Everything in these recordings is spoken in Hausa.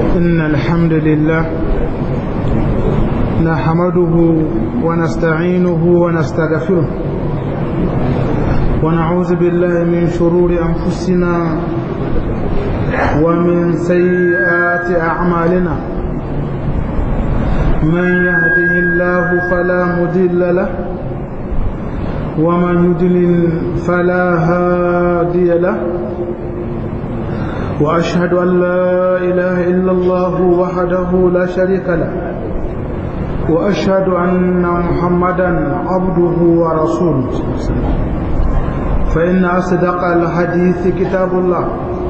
إن الحمد لله نحمده ونستعينه ونستغفره ونعوذ بالله من شرور أنفسنا ومن سيئات أعمالنا من يهده الله فلا مضل له ومن يضلل فلا هادي له وأشهد أن لا إله إلا الله وحده لا شريك له وأشهد أن محمدا عبده ورسوله فإن أصدق الحديث كتاب الله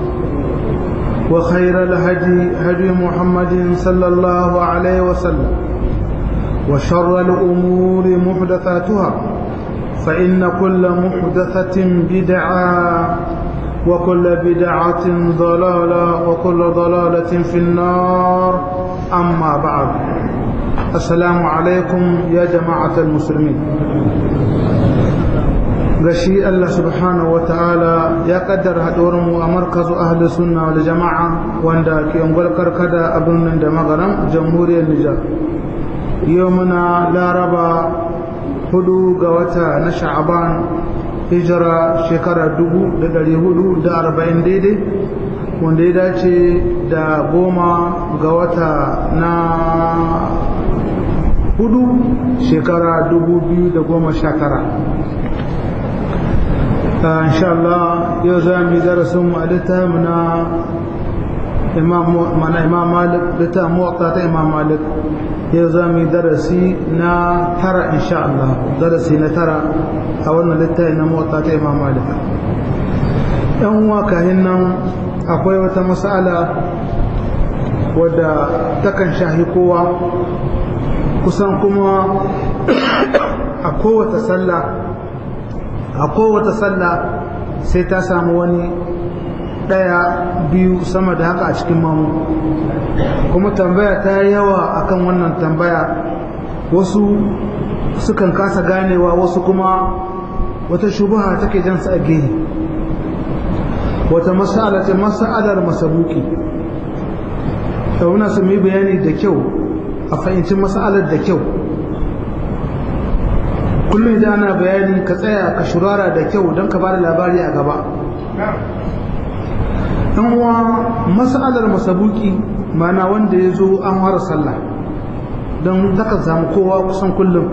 وخير الهدي هدي محمد صلى الله عليه وسلم وشر الأمور محدثاتها فإن كل محدثة بدعة وكل بدعة ضلالة وكل ضلالة في النار أما بعد السلام عليكم يا جماعة المسلمين gashi Allah subhanahu wa ta'ala ya kaddara haɗuwarmu a markazu ahli sunna wal jama'a wanda ke ungwal karkada a birnin da magaran jamhuriyar Nijar yau muna laraba hudu ga wata na sha'aban hijira shekara dubu da dari hudu da arba'in daidai wanda ya dace da goma ga wata na hudu shekara dubu biyu da goma sha tara insha Allah yau za mu yi darasin mu a littafin na mana imam malik littafin muwatta ta imam malik yau za mu yi darasi na tara insha Allah darasi na tara a wannan littafi na muwatta ta imam malik yan uwa kahin nan akwai wata mas'ala wadda takan shahi kowa kusan kuma a kowace sallah a kowace sallah sai ta samu wani ɗaya biyu sama da haka a cikin mamu kuma tambaya ta yawa akan wannan tambaya wasu sukan kasa ganewa wasu kuma wata shubaha take jansu a gehe wata mas'ala ce mas'alar masabuki muna su yi bayani da kyau a fahimci mas'alar da kyau kullum idan ana bayani ka tsaya ka shurara da kyau don ka bada labari a gaba ɗan uwa mas'alar masabuki mana wanda ya zo an fara sallah don zaka samu kowa kusan kullum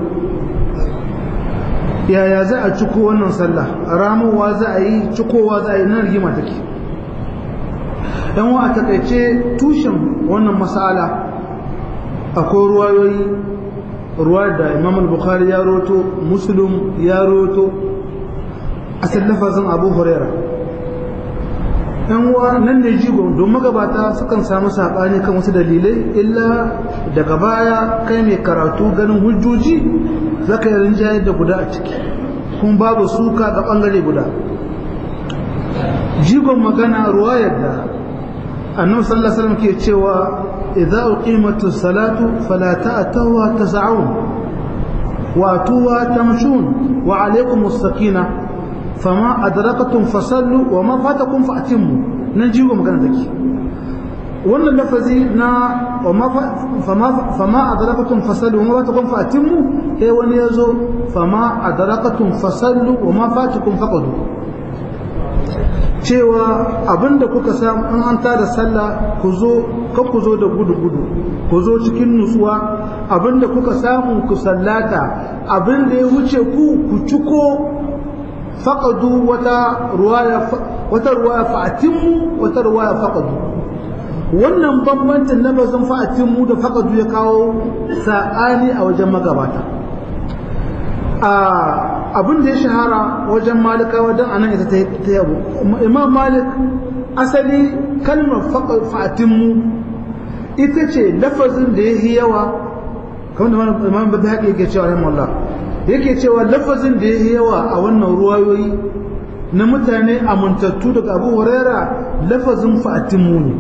yaya za a ciko wannan sallah ramowa za a yi cikowa za a yi nan rigima take yan wa a takaice tushen wannan mas'ala akwai ruwayoyi ruwa da imam al-bukhari ya roto muslim ya roto asal lafazin abu huraira yan uwa nan ne jigo don magabata sukan samu saɓani kan wasu dalilai illa daga baya kai mai karatu ganin hujjoji zaka yi rinjayar da guda a ciki kuma babu suka ga ɓangare guda jigon magana ruwa yadda annabi sallallahu alaihi wasallam ke cewa idza uqimatu salatu fala ta'tuha tas'un wa atuha tamshun wa alaykum as-sakina fama adraktum fasallu wa ma fatakum fa'timmu nan jigo magana take wannan lafazi na fama adraktum fasallu wa ma fatakum fa'timmu eh wani yazo fama adraktum fasallu wa ma fatakum faqadu cewa abinda kuka samu an an tada sallah ku zo kan ku zo da gudu-gudu ku zo cikin nutsuwa abinda kuka samu ku sallata abinda ya wuce ku ku ciko faqadu wata ruwaya wata ruwaya fa'atimmu wata ruwaya faqadu wannan bambancin lafazin fa'atimmu da faqadu ya kawo sa'ani a wajen magabata a abin da ya shahara wajen malikawa don anan ita ta yabo imam malik asali kalmar fa'atinmu ita ce lafazin da ya yi yawa kamar da imam babu haƙi yake cewa rahim Allah yake cewa lafazin da ya yi yawa a wannan ruwayoyi na mutane amintattu daga abu huraira lafazin fa'atinmu ne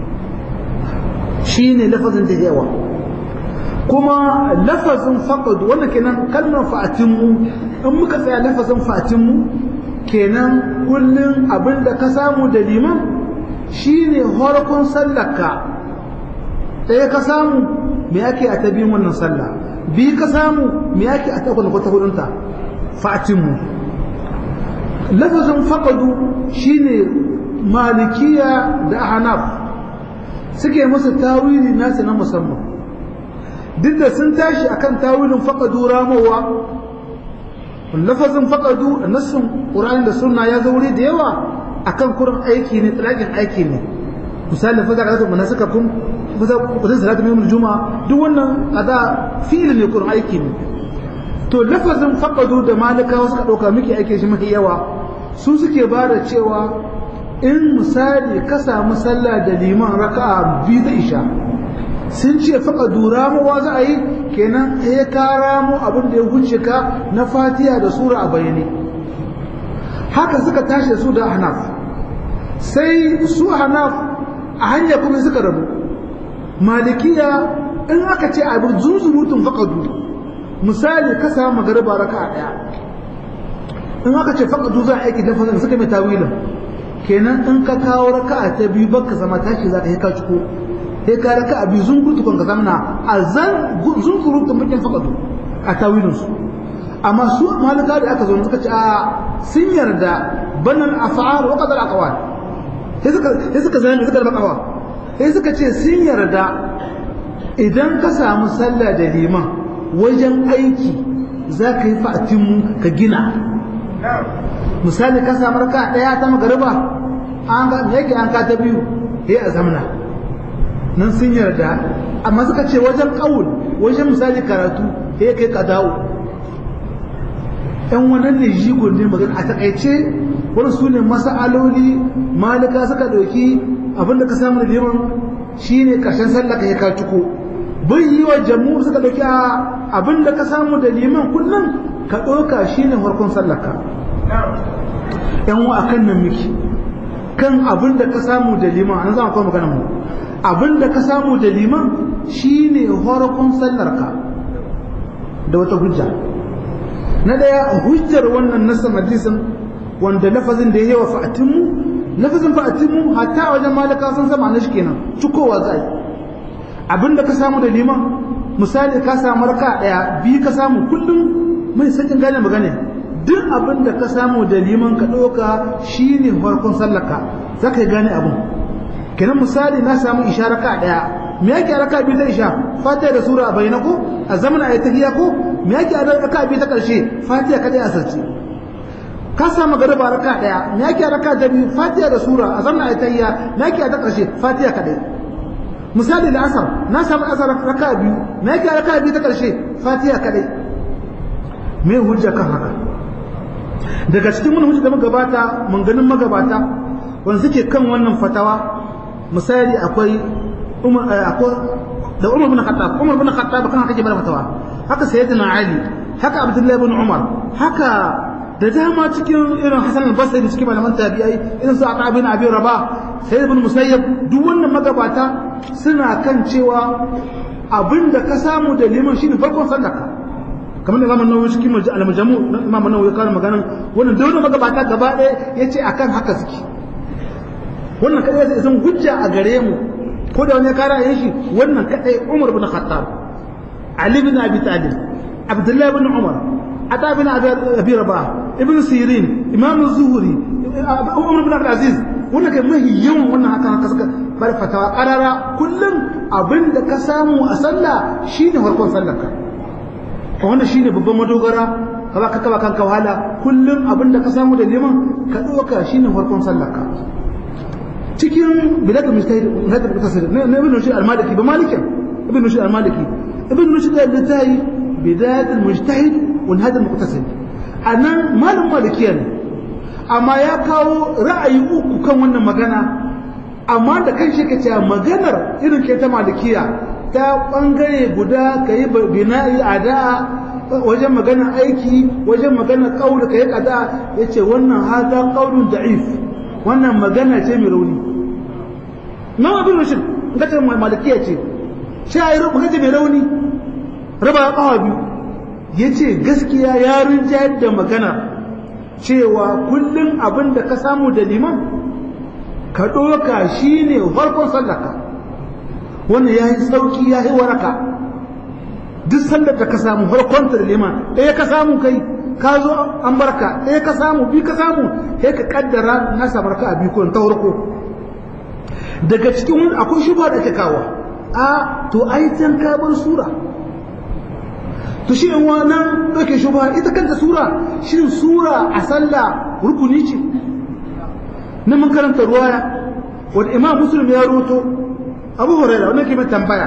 shi ne lafazin da yawa kuma lafazin faqad wannan kenan kalmar fa'atinmu in muka tsaya lafazin fa'atinmu kenan kullum abinda ka samu da liman shine horkon sallaka ɗaya ka samu me ake a ta biyun wannan sallah bi ka samu me ake a ta ko ta hudunta fa'atinmu lafazin faqadu shine malikiya da ahnaf suke masa tawili nasu na musamman duk da sun tashi akan tawilin faqadu ramowa lafazin faqadu nassin qur'ani da sunna ya zo wuri da yawa akan kurin aiki ne tsalakin aiki ne misali fa zaka mana suka kun kusa salatu mai juma'a duk wannan kada fi'il ne kurin aiki ne to lafazin faqadu da malikawa suka dauka miki aiki shi mafi yawa su suke ba da cewa in misali ka samu sallah da liman raka'a biyu da isha sun ce faqadu ramuwa za a yi kenan ya ka ramu abin da ya huce ka na fatiha da sura a bayyane haka suka tashi da su da hanaf sai su hanaf a hanya kuma suka rabu malikiya in aka ce abin zuzurutun faƙadu misali ka samu magariba raka a ɗaya in aka ce faƙadu za a aiki da fasar suka mai tawilin kenan in ka kawo raka a ta biyu baka zama tashi za ka yi ka ciko sai ka raka a biyu zungurutu kan ka zamna a zan zunzurutun bakin faƙadu a tawilinsu amma su malika da aka zo suka ce a sun yarda banan afa'al wa qadar aqwal sai suka sai suka zama suka da kawa sai suka ce sun yarda idan ka samu sallah da liman wajen aiki za ka yi fa'atin ka gina misali ka samu raka daya ta magariba an ga me yake an ka ta biyu sai a zamna nan sun yarda amma suka ce wajen kaul wajen misali karatu sai kai ka dawo ‘yan wannan ne jigon ne magana a takaice wani su ne masa'aloli malika suka ɗauki abinda ka samu da liman shi ne ƙarshen sallah ka yi ka ciko bai yi wa jamu suka ɗauki abinda ka samu da liman kullum ka ɗauka shi ne farkon sallaka ‘yan wa a kan nan miki kan abinda ka samu da liman an zama kuma magana mu abinda ka samu da liman shi ne farkon sallarka da wata hujja na daya hujjar wannan nasan hadisin wanda lafazin da ya yawa fa'atinmu lafazin fa'atinmu hatta a wajen malaka sun sama na shi kenan cikowa za yi abinda ka samu da liman misali ka samu raka daya biyu ka samu kullum mai sakin gane magana duk abinda ka samu da liman ka ɗauka shine farkon sallaka za ka yi gane abin kenan misali na samu isha raka daya me yake raka biyu ta isha fatiha da sura a bayyana ko a zaman ayi tahiyya ko me yake raka biyu ta karshe fatiha kadai a sarci ka samu garba raka daya me yake raka da biyu fatiha da sura a zaman ayi tahiyya me yake ta karshe fatiha kadai misali da asar na samu asar raka biyu me yake raka biyu ta karshe fatiha kadai me hujja kan haka daga cikin mun hujja da magabata mun ganin magabata wanda suke kan wannan fatawa misali akwai umar da umar bin khattab umar bin khattab kan haka ke bada fatawa haka sayyidina ali haka abdullahi bin umar haka da dama cikin irin hasan al-basri cikin malaman tabi'ai irin su aka bin abi rabah sayyid bin musayyab duk wannan magabata suna kan cewa abinda ka samu da liman shine farkon sallaka kamar da zaman nawawi cikin al-majmu imam nawawi ya kawo maganan wannan da wannan magabata gaba ɗaya yace akan haka suke wannan kadai zai zan hujja a gare mu ko da wani ya kara yin shi wannan kadai Umar bin Khattab Ali bin Abi Talib Abdullah bin Umar Ata bin Abi Rabah Ibn Sirin Imam Zuhri Umar bin Abdul Aziz wannan kai mahi yawan wannan haka haka suka bar fatawa karara kullum abin da ka samu a sallah shine farkon sallar ka wannan shine babban madogara ka ba ka kaba kanka wahala kullum abin da ka samu da neman ka doka shine farkon sallar ka cikin biladul mujtahid biladul mutasir ne ibn rushd al-maliki ba malikin ibn rushd al-maliki ibn rushd al-tayi bidayatul mujtahid wa nihayat al-muqtasid anan malum malikiya ne amma ya kawo ra'ayi uku kan wannan magana amma da kan shi kace maganar irin ke ta malikiya ta bangare guda kai bina'i ada wajen magana aiki wajen magana qaul kai kada yace wannan hada qaulun da'if wannan magana ce mai rauni nan abin rushin ga ta malikiya ce sai ayi rubuta mai rauni raba kawa biyu yace gaskiya ya rinjayar da magana cewa kullum abin da ka samu da liman ka ɗoka shi ne farkon sallaka wannan ya yi sauki ya yi waraka duk sallar da ka samu farkon da liman ɗaya ka samu kai ka zo an barka ɗaya ka samu bi ka samu sai ka kaddara na samar ka a biyu ko ta farko daga cikin wani akwai shubha da ke kawo a to ai can ka bar sura to shi in wannan ɗauke shubha ita kanta sura shin sura a sallah rukuni ce na mun karanta ruwaya wanda imam muslim ya roto abu huraira wannan ke mai tambaya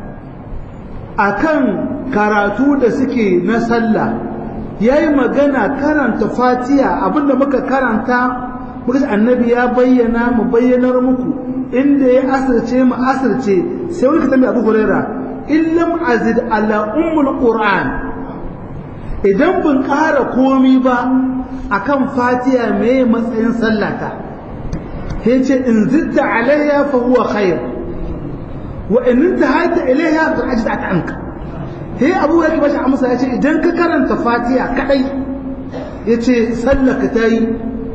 akan karatu da suke na sallah yayi magana karanta fatiha abinda muka karanta muka ce annabi ya bayyana mu bayyanar muku inda ya asirce mu asirce sai wani ka tambaye abu huraira in lam azid ala ummul qur'an idan ban ƙara komi ba akan fatiha me matsayin sallata sai ce in zidda alayya fa huwa khair wa in intahaita ilayha fa ajda anka sai abu yake bashi amsa yace idan ka karanta fatiha kadai yace sallaka tayi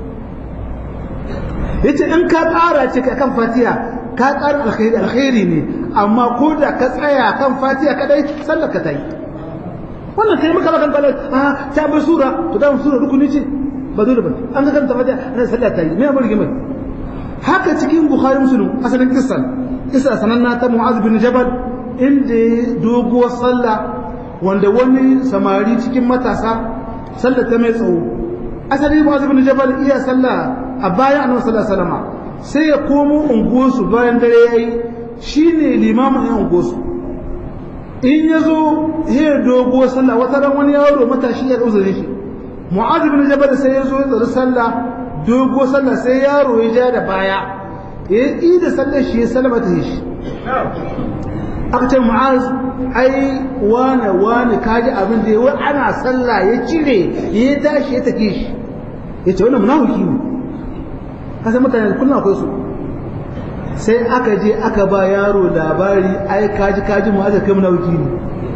yace in ka ƙara ce kan fatiha ka ƙara alkhairi alkhairi ne amma ko da ka tsaya kan fatiha kadai sallaka tayi wannan kai maka kan kallon a ta bar sura to da sura rukuni ce ba dole ba an ga karanta fatiha ana sallah tayi me amurki mai haka cikin bukhari muslim asalin kissan kissa sananna ta mu'az bin jabal inda doguwar sallah wanda wani samari cikin matasa sallah ta mai tsawo asali mu'az bin jabal iya sallah a bayan annabi sallallahu alaihi wasallam sai ya komo unguwarsu bayan dare yayi shine limamin yan unguwarsu in ya zo ya doguwar sallah wata ran wani yaro matashi ya uzure shi mu'az bin jabal sai ya zo ya tsari sallah dogo sallah sai yaro ya ja da baya ya yi da sallar shi ya salama ta shi aka ce mu'az ai wane wane kaji abin da yawa ana sallah ya cire ya tashi ya take shi ya ce wannan munafiki ne kasan mutane kullum akwai su sai aka je aka ba yaro labari ai kaji kaji mu'az kai munafiki ne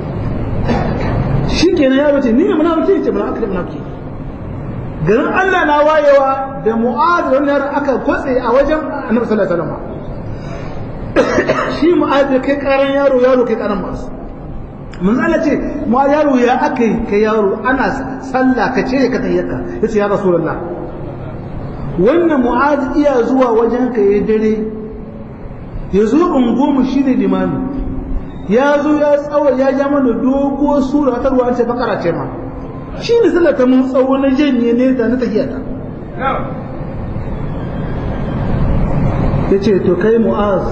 shi kenan yaro ce ni ne munafiki ce munafiki garin Allah na wayewa da mu'ad da wannan aka kwatse a wajen annabi sallallahu alaihi wasallam shi mu'ad kai karan yaro yaro kai karan masu mun Allah ce mu yaro ya akai kai yaro ana sallah ka ce ka tayyaka yace ya rasulullah wannan mu'ad iya zuwa wajen ka yayin dare yazo ungomu shine limami ya zo ya tsawo ya ja mana doguwar sura ta ruwa ce bakara ce ma shi ne sallar ta mun tsawo na janye ne da na tafiya ta ya ce to kai mu'az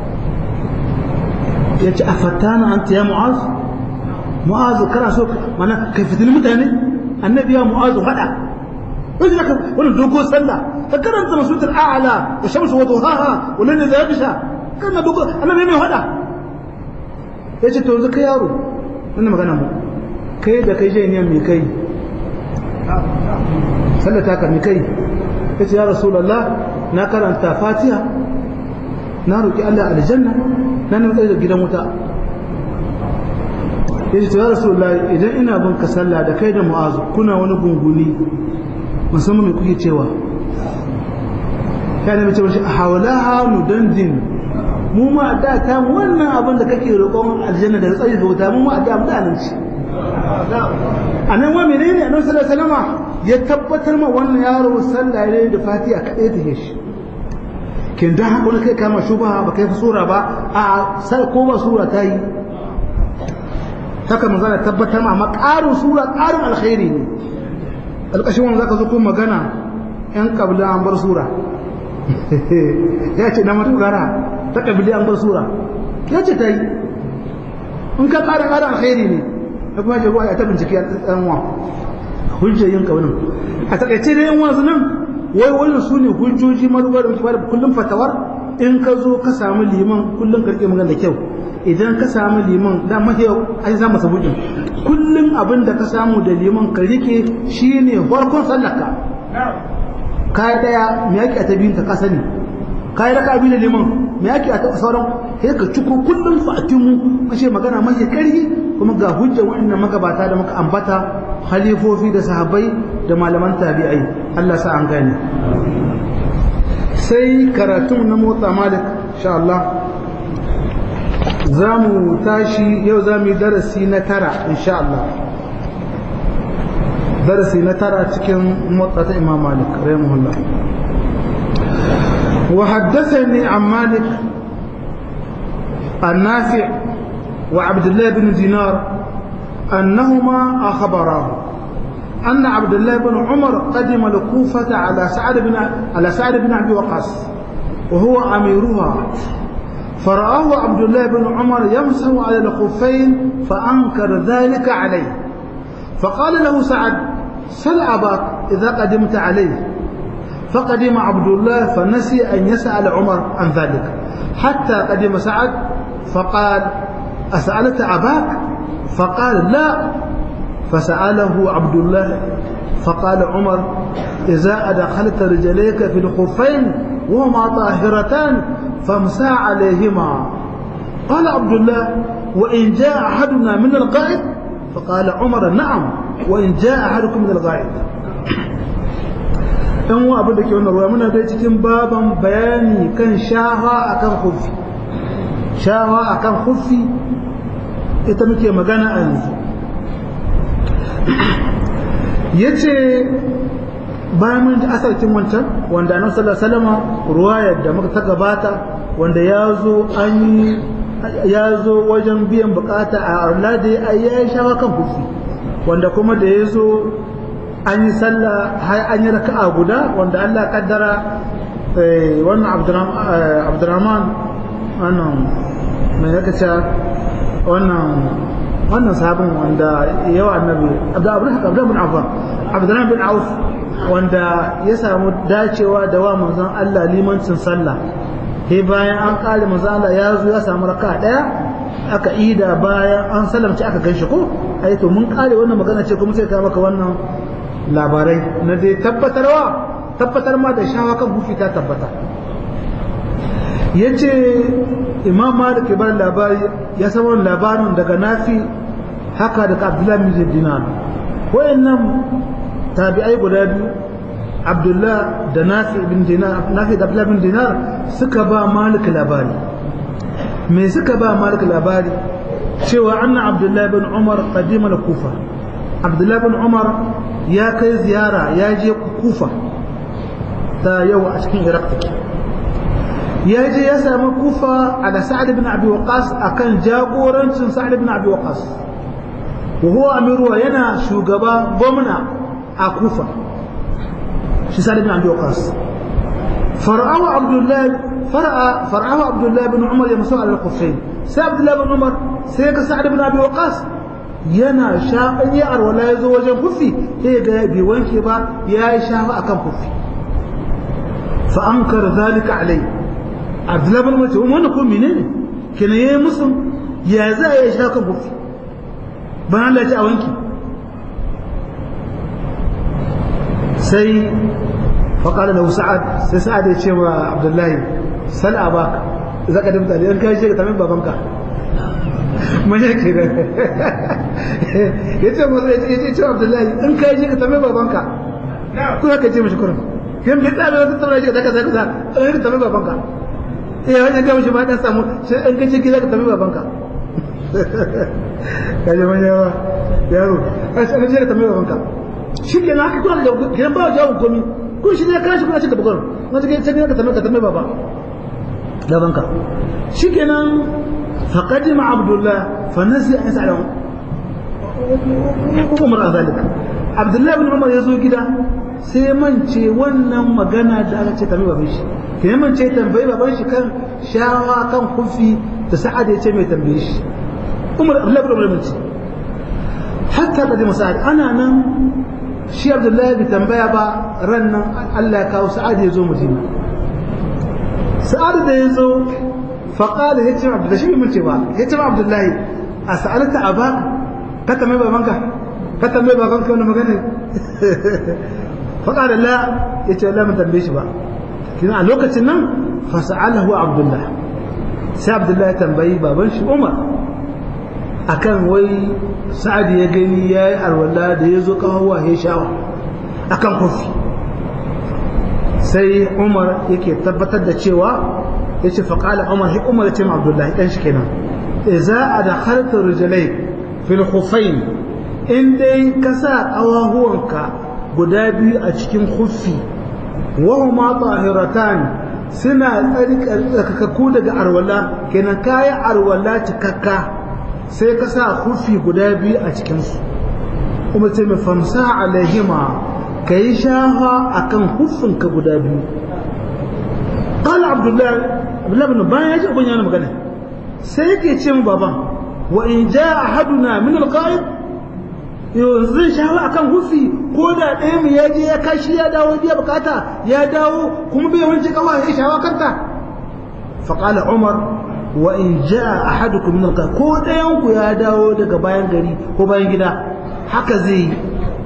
ya ce a fatana an ya mu'az mu'az kana so mana kai fitini mutane annabi ya mu'az hada wani zaka wani dogo sallah ka karanta masutul a'la wa shamsu wa duhaha wa lan yadhisha kana dogo annabi mai hada ya ce to yanzu kai yaro wannan magana mu kai da kai janiyan mai kai sallata ka mai kai ya ce ya rasulallah na karanta fatiha na roƙi Allah aljanna na nan tsaye da gidan wuta ya ce ya rasulallah idan ina bin ka sallah da kai da mu'azu kuna wani gunguni musamman mai kuke cewa ya nemi cewa shi a hawalaha nudandin mu ma da ta wannan abin da kake roƙon aljanna da tsaye da wuta mu ma da mutanen ci a nan wa menene annabi sallallahu alaihi wasallam ya tabbatar ma wannan yaro sallah ne da fatiha kadai ta shi kin da haka wani kai kama shubha ba kai sura ba a sai ko ba sura ta yi haka mun zana tabbatar ma amma ƙarin sura ƙarin alkhairi ne alƙashin wannan zaka zo ko magana yan kabila an bar sura ya ce na matugara ta kabila an bar sura ya ce ta yi in ka ƙara ƙara alkhairi ne da kuma jagowa ya ta bincike a ɗan wa hujjayin kaunin a takaice da yan wasu nan wai wannan su ne hujjoji maruwa da muke bada kullum fatawar in ka zo ka samu liman kullum ka rike magana da kyau idan ka samu liman da mafi ai za masa hujjin kullum abin da ka samu da liman ka rike shine farkon sallaka ka daya me yake a ta biyun ka sani ka yi raka biyu da liman me yake a sauran sai ka ciko kullum fatimu kashe magana mai karhi kuma ga hujjar waɗannan magabata da muka ambata halifofi da sahabbai da malaman tabi'ai Allah sa an gane sai karatun na motsa malik insha Allah za mu tashi yau za mu yi darasi na tara insha Allah darasi na tara cikin motsa imam malik rahimahullah wa haddathani an malik النافع وعبد الله بن دينار أنهما أخبراه أن عبد الله بن عمر قدم الكوفة على سعد بن على سعد بن أبي وقاص وهو أميرها فرآه عبد الله بن عمر يمسح على الخفين فأنكر ذلك عليه فقال له سعد سل أباك إذا قدمت عليه فقدم عبد الله فنسي أن يسأل عمر عن ذلك حتى قدم سعد فقال أسألت أباك فقال لا فسأله عبد الله فقال عمر إذا أدخلت رجليك في الخفين وهما طاهرتان فامسى عليهما قال عبد الله وإن جاء أحدنا من الغائط فقال عمر نعم وإن جاء أحدكم من الغائط ɗan wa abin da ke wannan ruwa muna dai cikin baban bayani kan shawa akan huffi shawa akan huffi ita muke magana a yanzu ya ce bayan mun asarkin wancan wanda annabi sallallahu alaihi wasallam ruwayar da muka ta gabata wanda ya zo an ya zo wajen biyan bukata a Allah da ya yi shawa kan kufi wanda kuma da ya zo an yi sallah har an yi raka'a guda wanda Allah kaddara wannan Abdurrahman wannan mai yaka ce wannan wannan sahabin wanda yawa annabi Abdurrahman bin Affan Abdurrahman bin Auf wanda ya samu dacewa da wa manzon Allah limancin sallah he bayan an kare manzon Allah ya zo ya samu raka daya aka ida bayan an salamci aka ganshi ko ai to mun kare wannan magana ce kuma sai ka maka wannan labarai na dai tabbatarwa tabbatar ma da shawa kan hufi ta tabbata yace imam malik ya bar labari ya samu labarin daga nafi haka daga abdullahi bin dinar wayannan tabi'ai guda biyu abdullah da nafi bin dinar nafi da abdullah bin dinar suka ba malik labari me suka ba malik labari cewa anna abdullah bin umar qadima al-kufa abdullah bin umar ya kai ziyara ya je kufa ta yau a cikin iraq take ya je ya samu kufa ala sa'ad bin abi waqas akan jagorancin sa'ad bin abi waqas wa huwa amiru yana shugaba gwamna a kufa shi sa'ad bin abi waqas far'ahu abdullah far'a far'ahu abdullah bin umar ya musu ala al-kufayn sai abdullah bin umar sai ka sa'ad bin abi waqas yana shafan ya arwala ya zo wajen kufi sai ga bai wanke ba ya yi shafa akan kufi fa ankar zalika alai abdullah bin umar ce wannan ko menene kenan yayi musu ya za ya shafa kan kufi ban Allah ya ce a wanki sai faƙaɗa da sa'ad sai sa'ad ya ce wa abdullahi sal a baka za ka dimta da kai shi ka tamin babanka manya ke da ya ce masa ya ce wa abdullahi in kai shi ka tamin babanka ko ka ce mashi kurin yan bai tsaye wata tsara shi ka zaka zaka za ka tamin babanka eh wajen gama shi ma dan samu sai in kai shi ka tamin babanka kaje manya ba yaro a shi ka tamin babanka shi ke na haka kuna da gidan ba jawon komi kun shi ne kana shi kuna cika bakon na cikin sai ka tambaye ka tambaye baba gabanka shi ke nan faqadima abdullah fa nasi an sa'ala umar azalik abdullah ibn umar ya zo gida sai ya mance wannan magana da aka ce tambaye baban shi ke ya mance tambaye baban shi kan shawa kan kufi da sa'ad ya ce mai tambaye shi umar abdullah ibn umar mance hatta qadima sa'ad ana nan shi abdullahi bai tambaya ba ran nan Allah ya kawo sa'ad ya zo madina sa'ad da ya zo faƙada ya ce da shi mun ce ba ya ce abdullahi a sa'alta a ba ka tambaye babanka ka tambaye babanka wani magana faƙada la ya ce Allah mun tambaye shi ba kina a lokacin nan fa sa'alahu abdullahi sai abdullahi ya tambayi baban shi umar akan wai sa'ad ya gani ya yi alwala da ya zo kawowa ya shawa akan kofi sai umar yake tabbatar da cewa yace fa qala umar hi umar yace ma abdullahi dan shi kenan idza adkhalta rijlai fil khuffain in dai ka sa ƙawahuwanka guda biyu a cikin khuffi wa huma tahiratan suna tsarkakakku daga arwala kenan kayan arwala cikakka sai ka sa khuffi guda biyu a cikinsu kuma ce mai famsa alaihima ka yi shafa a kan huffinka guda biyu ƙala abdullahi abdullahi bin bayan ya ji abin yana magana sai yake ce mu baban wa in ja ahaduna min alqa'id yanzu zai shafa akan hufi ko da ɗaya mu ya je ya kashi ya dawo biya bukata ya dawo kuma bai wanke kafa ya shafa kanta faqala umar wa in ja ahadukum min alqa'id ko ɗayan ku ya dawo daga bayan gari ko bayan gida haka zai yi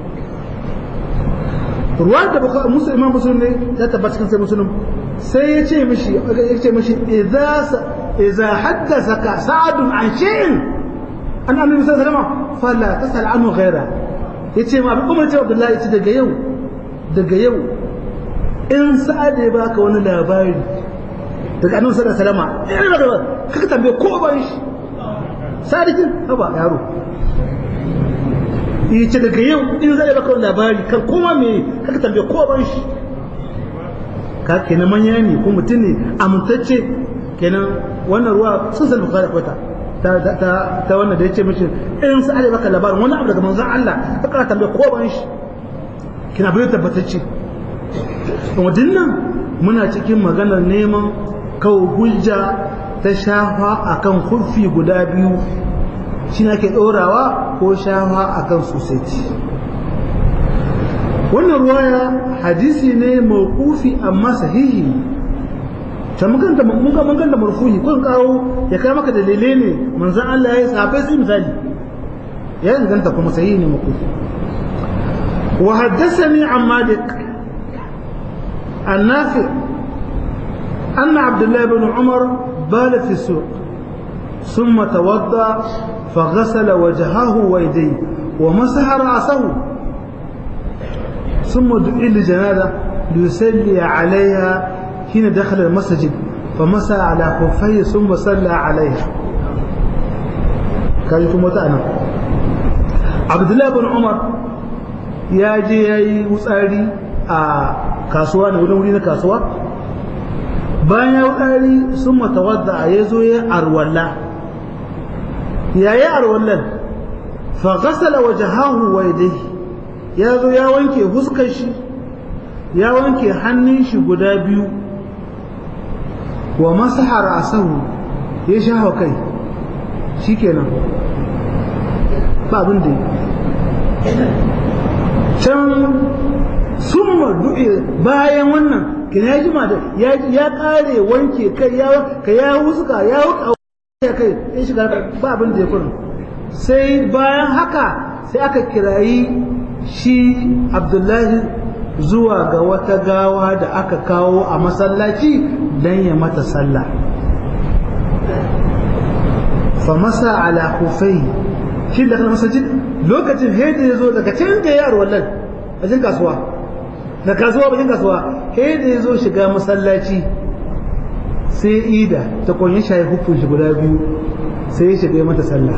ruwan da baka musu imam muslim ne ya tabbata cikin sai muslim sai ya ce mishi ya ce mishi idza idza haddathaka sa'd an shay'in an annabi sallallahu alaihi wasallam fala tasal anhu ghaira yace ma umar ce abdullahi yace daga yau daga yau in sa'ad ya baka wani labari daga annabi sallallahu alaihi wasallam irin da kaka tambaye ko ban shi sadikin haba yaro yi ce daga yau in zai baka labari kan koma me kaka tambaye ko ban shi ka kenan manya ne ko mutum ne amintacce kenan wannan ruwa sun san bukari kwata ta ta ta wannan da yace mishi in sai Allah baka labarin wani abu daga manzon Allah kaka tambaye ko ban shi kina bai tabbatacce to dinnan muna cikin maganar neman kawo hujja ta shafa akan kurfi guda biyu shi na ke ɗorawa ko shafa a kan sosai wannan ruwaya hadisi ne mawqufi amma sahihi ta mun ganta mun ga mun ganta marfuhi kun kawo ya kai maka dalilai ne manzon Allah ya yi sahabbai sai misali ya inganta kuma sahihi ne mawqufi wa haddathani an malik النافع أن عبد الله بن عمر بال في السوق ثم توضأ فغسل وجهه ويديه ومسح رأسه ثم دعي لجنازة ليصلي عليها حين دخل المسجد فمسح على خفيه ثم صلى عليها كان يكون متأنا عبد الله بن عمر يا جي يا وساري a kasuwa ne wurin wuri na kasuwa bayan ya wukari sun matawadda ya zo ya arwalla yayi arwallan fa ghasala wajhahu wa yadayhi ya zo ya wanke huskar shi ya wanke hannun shi guda biyu wa masaha ra'sahu ya shafa kai shikenan ba abin da can summa du'i bayan wannan kina ya jima da ya kare wanke kai ya ka ya huska ya wuka ya kai ya shiga ba abin da ya kurin sai bayan haka sai aka kirayi shi abdullahi zuwa ga wata gawa da aka kawo a masallaci don ya mata sallah famasa ala kufai shi da kan masajid lokacin hedi ya zo daga can da yaro wallan a cikin kasuwa da kasuwa bakin kasuwa hedi ya zo shiga masallaci sai ida ta kunyi shayi hukun shi guda biyu sai ya shiga mata sallah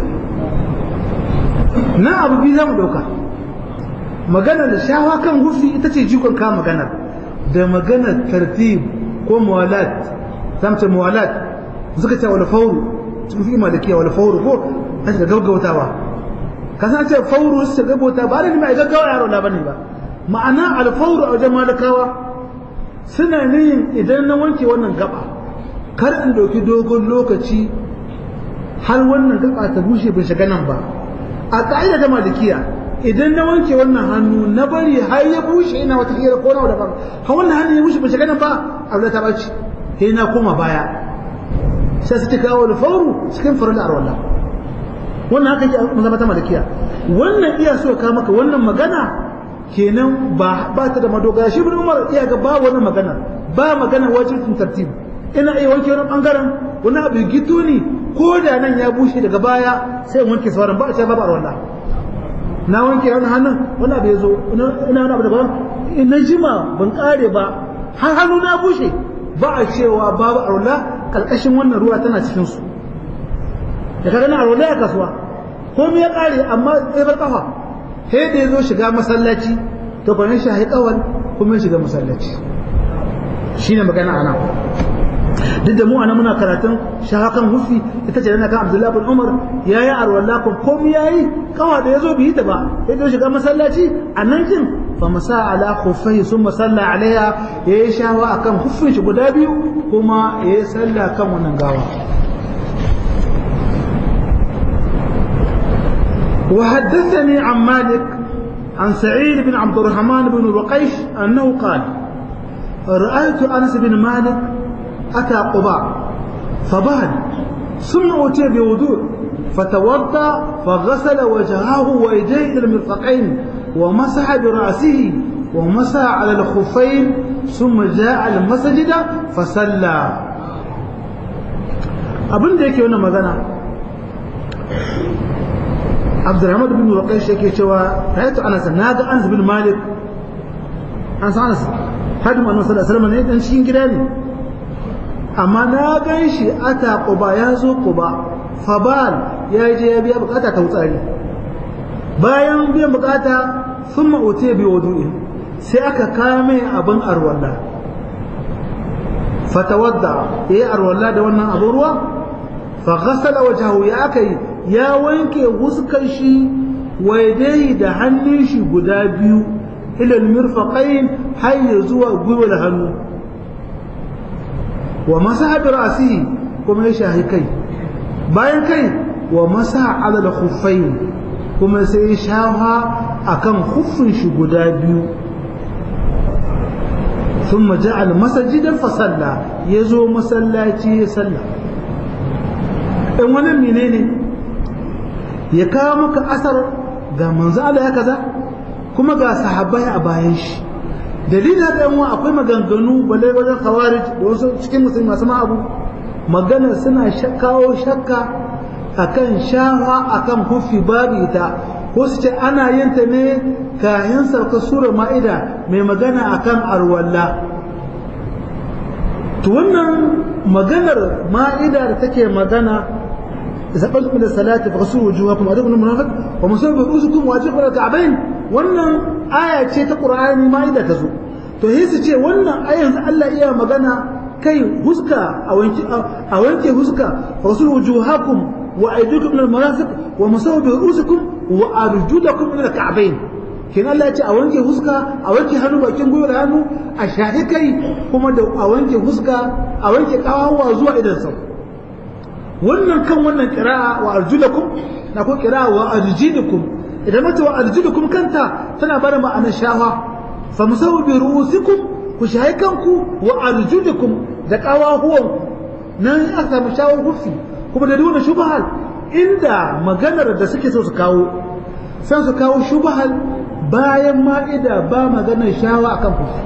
na abu biyu za mu ɗauka maganar da shawa kan hufi ita ce jikon ka maganar da maganar tartib ko muwalat zamce muwalat suka ce wani fauru cikin fi malikiya wani fauru ko an shiga gaggautawa ka san ce fauru su shiga gaggauta ba da mai gaggawa yaro na bane ba ma'ana alfauru a wajen malakawa suna niyin idan na wanke wannan gaba kar in ɗauki dogon lokaci har wannan gaba ta bushe bai shiga nan ba a ƙa'ida ta malikiya idan na wanke wannan hannu na bari har ya bushe ina wata hira ko nawa daban har wannan hannu ya bushe bai shiga nan ba abu ta baci sai na koma baya sai su kawo da fauru cikin farin arwala wannan haka yake mazama ta malikiya wannan iya so ka maka wannan magana kenan ba ba ta da madogara shi bin umar iya ga ba wannan magana ba magana wajibin tartib ina iya wanke wani bangaren wani abu gito ne ko da nan ya bushe daga baya sai in wanke sauran ba a ce babu arwala na wanke wani hannun wani abu ya zo ina wani abu daban na jima ban kare ba har hannu na bushe ba a cewa babu arwala karkashin wannan ruwa tana cikin su da kaga na arwala ya kasuwa komai ya kare amma sai bar kafa sai da yazo shiga masallaci to kwanin shi kawal kuma ya shiga masallaci shine magana ana duk da mu ana muna karatun shahakan hufi ita ce kan Abdullahi bin Umar yayi arwala ko komai yayi kawa da yazo bi ta ba sai da shiga masallaci a nan jin fa masa ala khuffai summa salla alaiha yayi shawa akan huffin shi guda biyu kuma yayi salla kan wannan gawa وحدثني عن مالك عن سعيد بن عبد الرحمن بن رقيش أنه قال رأيت أنس بن مالك أتى قباء فبال ثم أتي بوضوء فتوضأ فغسل وجهه ويديه إلى المرفقين ومسح برأسه ومسح على الخفين ثم جاء المسجد فصلى abin da yake wannan magana abdurrahman bin ruqaysh yake cewa rayatu anas na ga anas bin malik an san anas hadu annabi sallallahu alaihi wasallam ne dan cikin gida ne amma na gan shi ata quba ya zo quba fabal ya je ya biya bukata ta wutsari bayan biyan bukata sun ma'ute bi wudu'i sai aka kame abin arwalla fatawadda yayi arwalla da wannan abin ruwa fa ghasala wajhahu ya kai ya wanke huskar shi waidai da hannun shi guda biyu ilal mirfaqain har zuwa gwiwar hannu wa masaha bi ra'sihi kuma ya shahi kai bayan kai wa masaha ala al-khuffayn kuma sai ya shafa akan khuffin shi guda biyu ثم جعل مسجدا فصلى يزو مسلاتي يصلى in wannan menene ya kawo maka asar ga manzo Allah ya kaza kuma ga sahabbai a bayan shi dalilin da yan akwai maganganu balle wajen khawarij da wasu cikin musulmi masu abu magana suna kawo shakka akan shafa akan hufi babu ita ko su ce ana yin ta ne kayan sauka sura ma'ida mai magana akan arwalla to wannan maganar ma'ida da take magana إذا قلت من الصلاة فغسلوا وجوهكم وأيديكم المرافق ومسحوا برؤوسكم وأرجلكم إلى الكعبين wannan aya ce ta Qur'ani ma inda ta zo to sai su ce wannan ayan Allah iya magana kai huska a wanke a wanke huska rasul wujuhakum wa aydikum min al-marafiq wa masawu bi ru'usikum wa arjulakum min al-ka'bayn kin Allah ya ce a wanke huska a wanke hannu bakin gwiwar hannu a shahi kai kuma da a wanke huska a wanke kawawa zuwa idan sau wannan kan wannan kira'a wa arjulakum na ko kira'a wa arjilukum idan mata wa arjulukum kanta tana bada ma'anar shawa fa musawu bi ru'usikum ku shayi kanku wa arjulukum da kawahuwan nan aka samu shawar hufi kuma da duna shubahal inda maganar da suke so su kawo sai su kawo shubahal bayan ma'ida ba maganar shawa akan hufi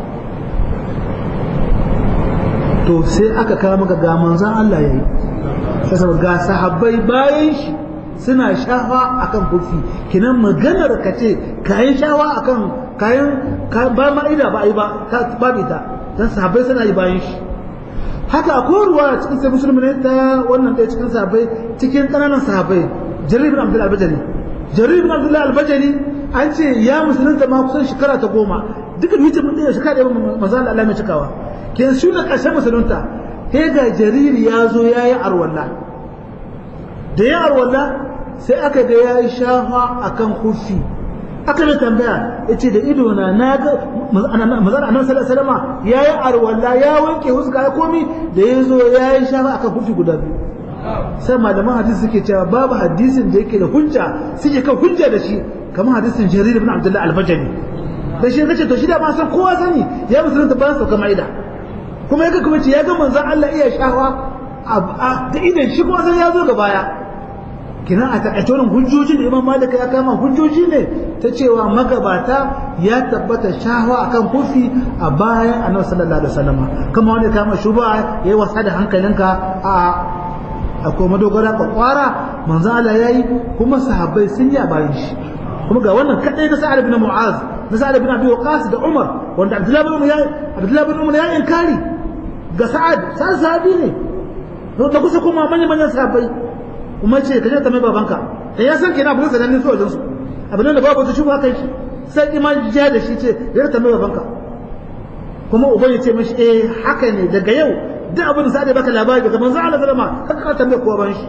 to sai aka kawo maka ga manzon Allah yayi saboda ga sahabbai bayan shi suna shafa akan kufi kinan maganar ka ce kayan shawa akan kayan ba ma'ida ba ai ba ba ita dan sahabbai suna yi bayan shi haka akwai ruwa cikin sai musulmi ne ta wannan ɗaya cikin sahabbai cikin ƙananan sahabbai jarir bin abdul albajali jarir bin abdul albajali an ce ya musulunta ma kusan shekara ta goma duka hijir mun ɗaya shekara ɗaya maza Allah mai cikawa ke su na ƙarshen musulunta sai ga jariri ya zo ya yi arwalla da ya arwalla sai aka ga ya yi shafa a kan kufi aka da tambaya ya ce da ido na na ga mazan annan salama ya yi arwalla ya wanke huska ya komi da ya zo ya yi shafa a kan kufi guda biyu sai malaman hadisi suke cewa babu hadisin da yake da hujja suke kan hujja da shi kamar hadisin jarir ibn abdullahi al-bajali da shi kace to shi da ma san kowa sani ya musulunta ba sauka ma'ida kuma ya kuma ce ya ga manzon Allah iya shawa da idan shi kuma sai ya zo ga baya kina a takaice wannan hujjoji da Imam Malik ya kama hujjoji ne ta cewa magabata ya tabbata shawa akan kufi a bayan Annabi sallallahu alaihi wasallam kuma wanda kama shuba yayi wasa da hankalinka a akwai madogara kwakwara manzon Allah yayi kuma sahabbai sun yi a bayan shi kuma ga wannan kadai na Sa'ad ibn Mu'az na Sa'ad ibn Abi Waqqas da Umar wanda Abdullah ibn Umar ya Abdullah ibn Umar ya inkari ga Sa'ad Sa'ad sahabi ne da kusa kuma manyan manyan sahabbai kuma ce ka je ta mai babanka da ya san kenan abin sanan su wajen su abin da babu ta shuba kai shi sai iman ja da shi ce ya ta mai babanka kuma uban ya ce mashi eh haka ne daga yau duk abin da sai da baka labari daga manzo Allah sallama kaka ka tambaye kowa ban shi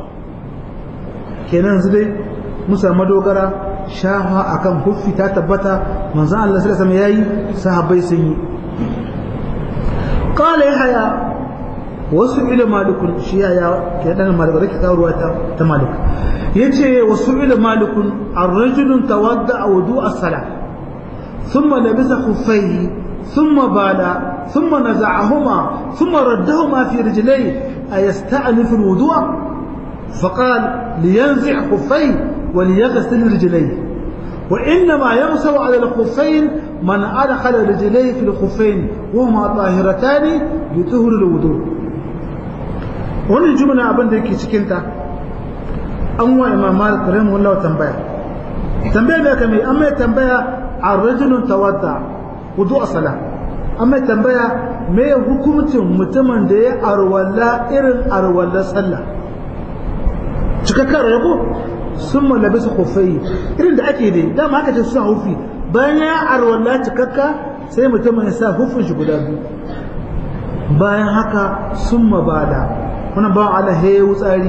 kenan yanzu dai musa madogara shafa akan huffi ta tabbata manzo Allah sallallahu alaihi yayi sahabbai sun yi qala yahya wasu ila malikun shi ya ke dan malik da ke kawo ta ta malik yace wasu ila malikun ar-rajulun tawadda wudu as-salah thumma labisa khuffayhi thumma bala thumma naza'ahuma thumma raddahuma fi rijlayhi ayasta'nif al-wudu' فقال لينزع خفيه وليغسل رجليه وإنما يمسح على الخفين من أدخل رجليه في الخفين وهما طاهرتان بطهر الوضوء wannan jumla abin da yake cikinta an wa imam malik rahimahullah tambaya tambaya da kame an mai tambaya a rajulun tawadda wudu a sala an mai tambaya me hukumcin mutumin da ya arwalla irin arwalla sallah cikakkar rago sun malabe su kofai irin da ake dai dama aka ce suna hufi bayan ya arwalla cikakka sai mutumin ya sa hufin shi guda biyu bayan haka sun mabada wani bawan Allah ya yi wutsari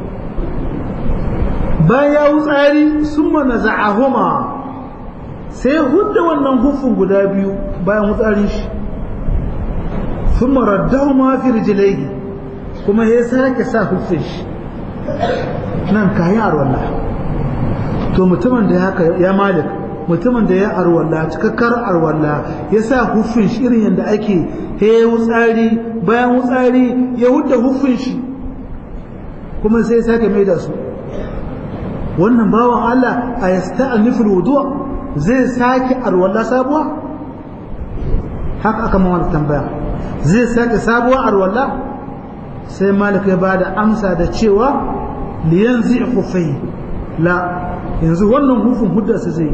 bayan ya wutsari sun mana za'ahuma sai hudda wannan hufin guda biyu bayan wutsarin shi sun maraddahu ma fi rijilai kuma ya sake sa hufin shi nan kayan arwallah to mutumin da ya malik mutumin da ya arwalla cikakkar arwalla ya sa hufin shi irin yadda ake he wutsari bayan wutsari ya hudda hufin shi kuma sai ya sake mai da su wannan bawan Allah a yasta nufin wuduwa zai sake arwalla sabuwa haka aka mawa tambaya zai sake sabuwa arwalla sai malik ya bada amsa da cewa liyan zai hufai la yanzu wannan hufin hudda su zai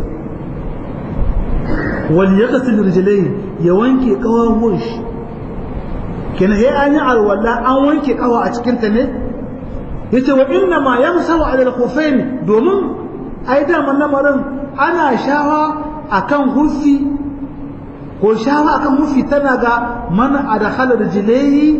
wal yaqsil rijlai ya wanke kawawan shi kenan he an yi alwala an wanke kawa a cikin ta ne yace wa inna ma yamsahu ala al-khuffain domin ai da man lamarin ana shawa akan hufi ko shawa akan hufi tana ga man adkhala rijlaihi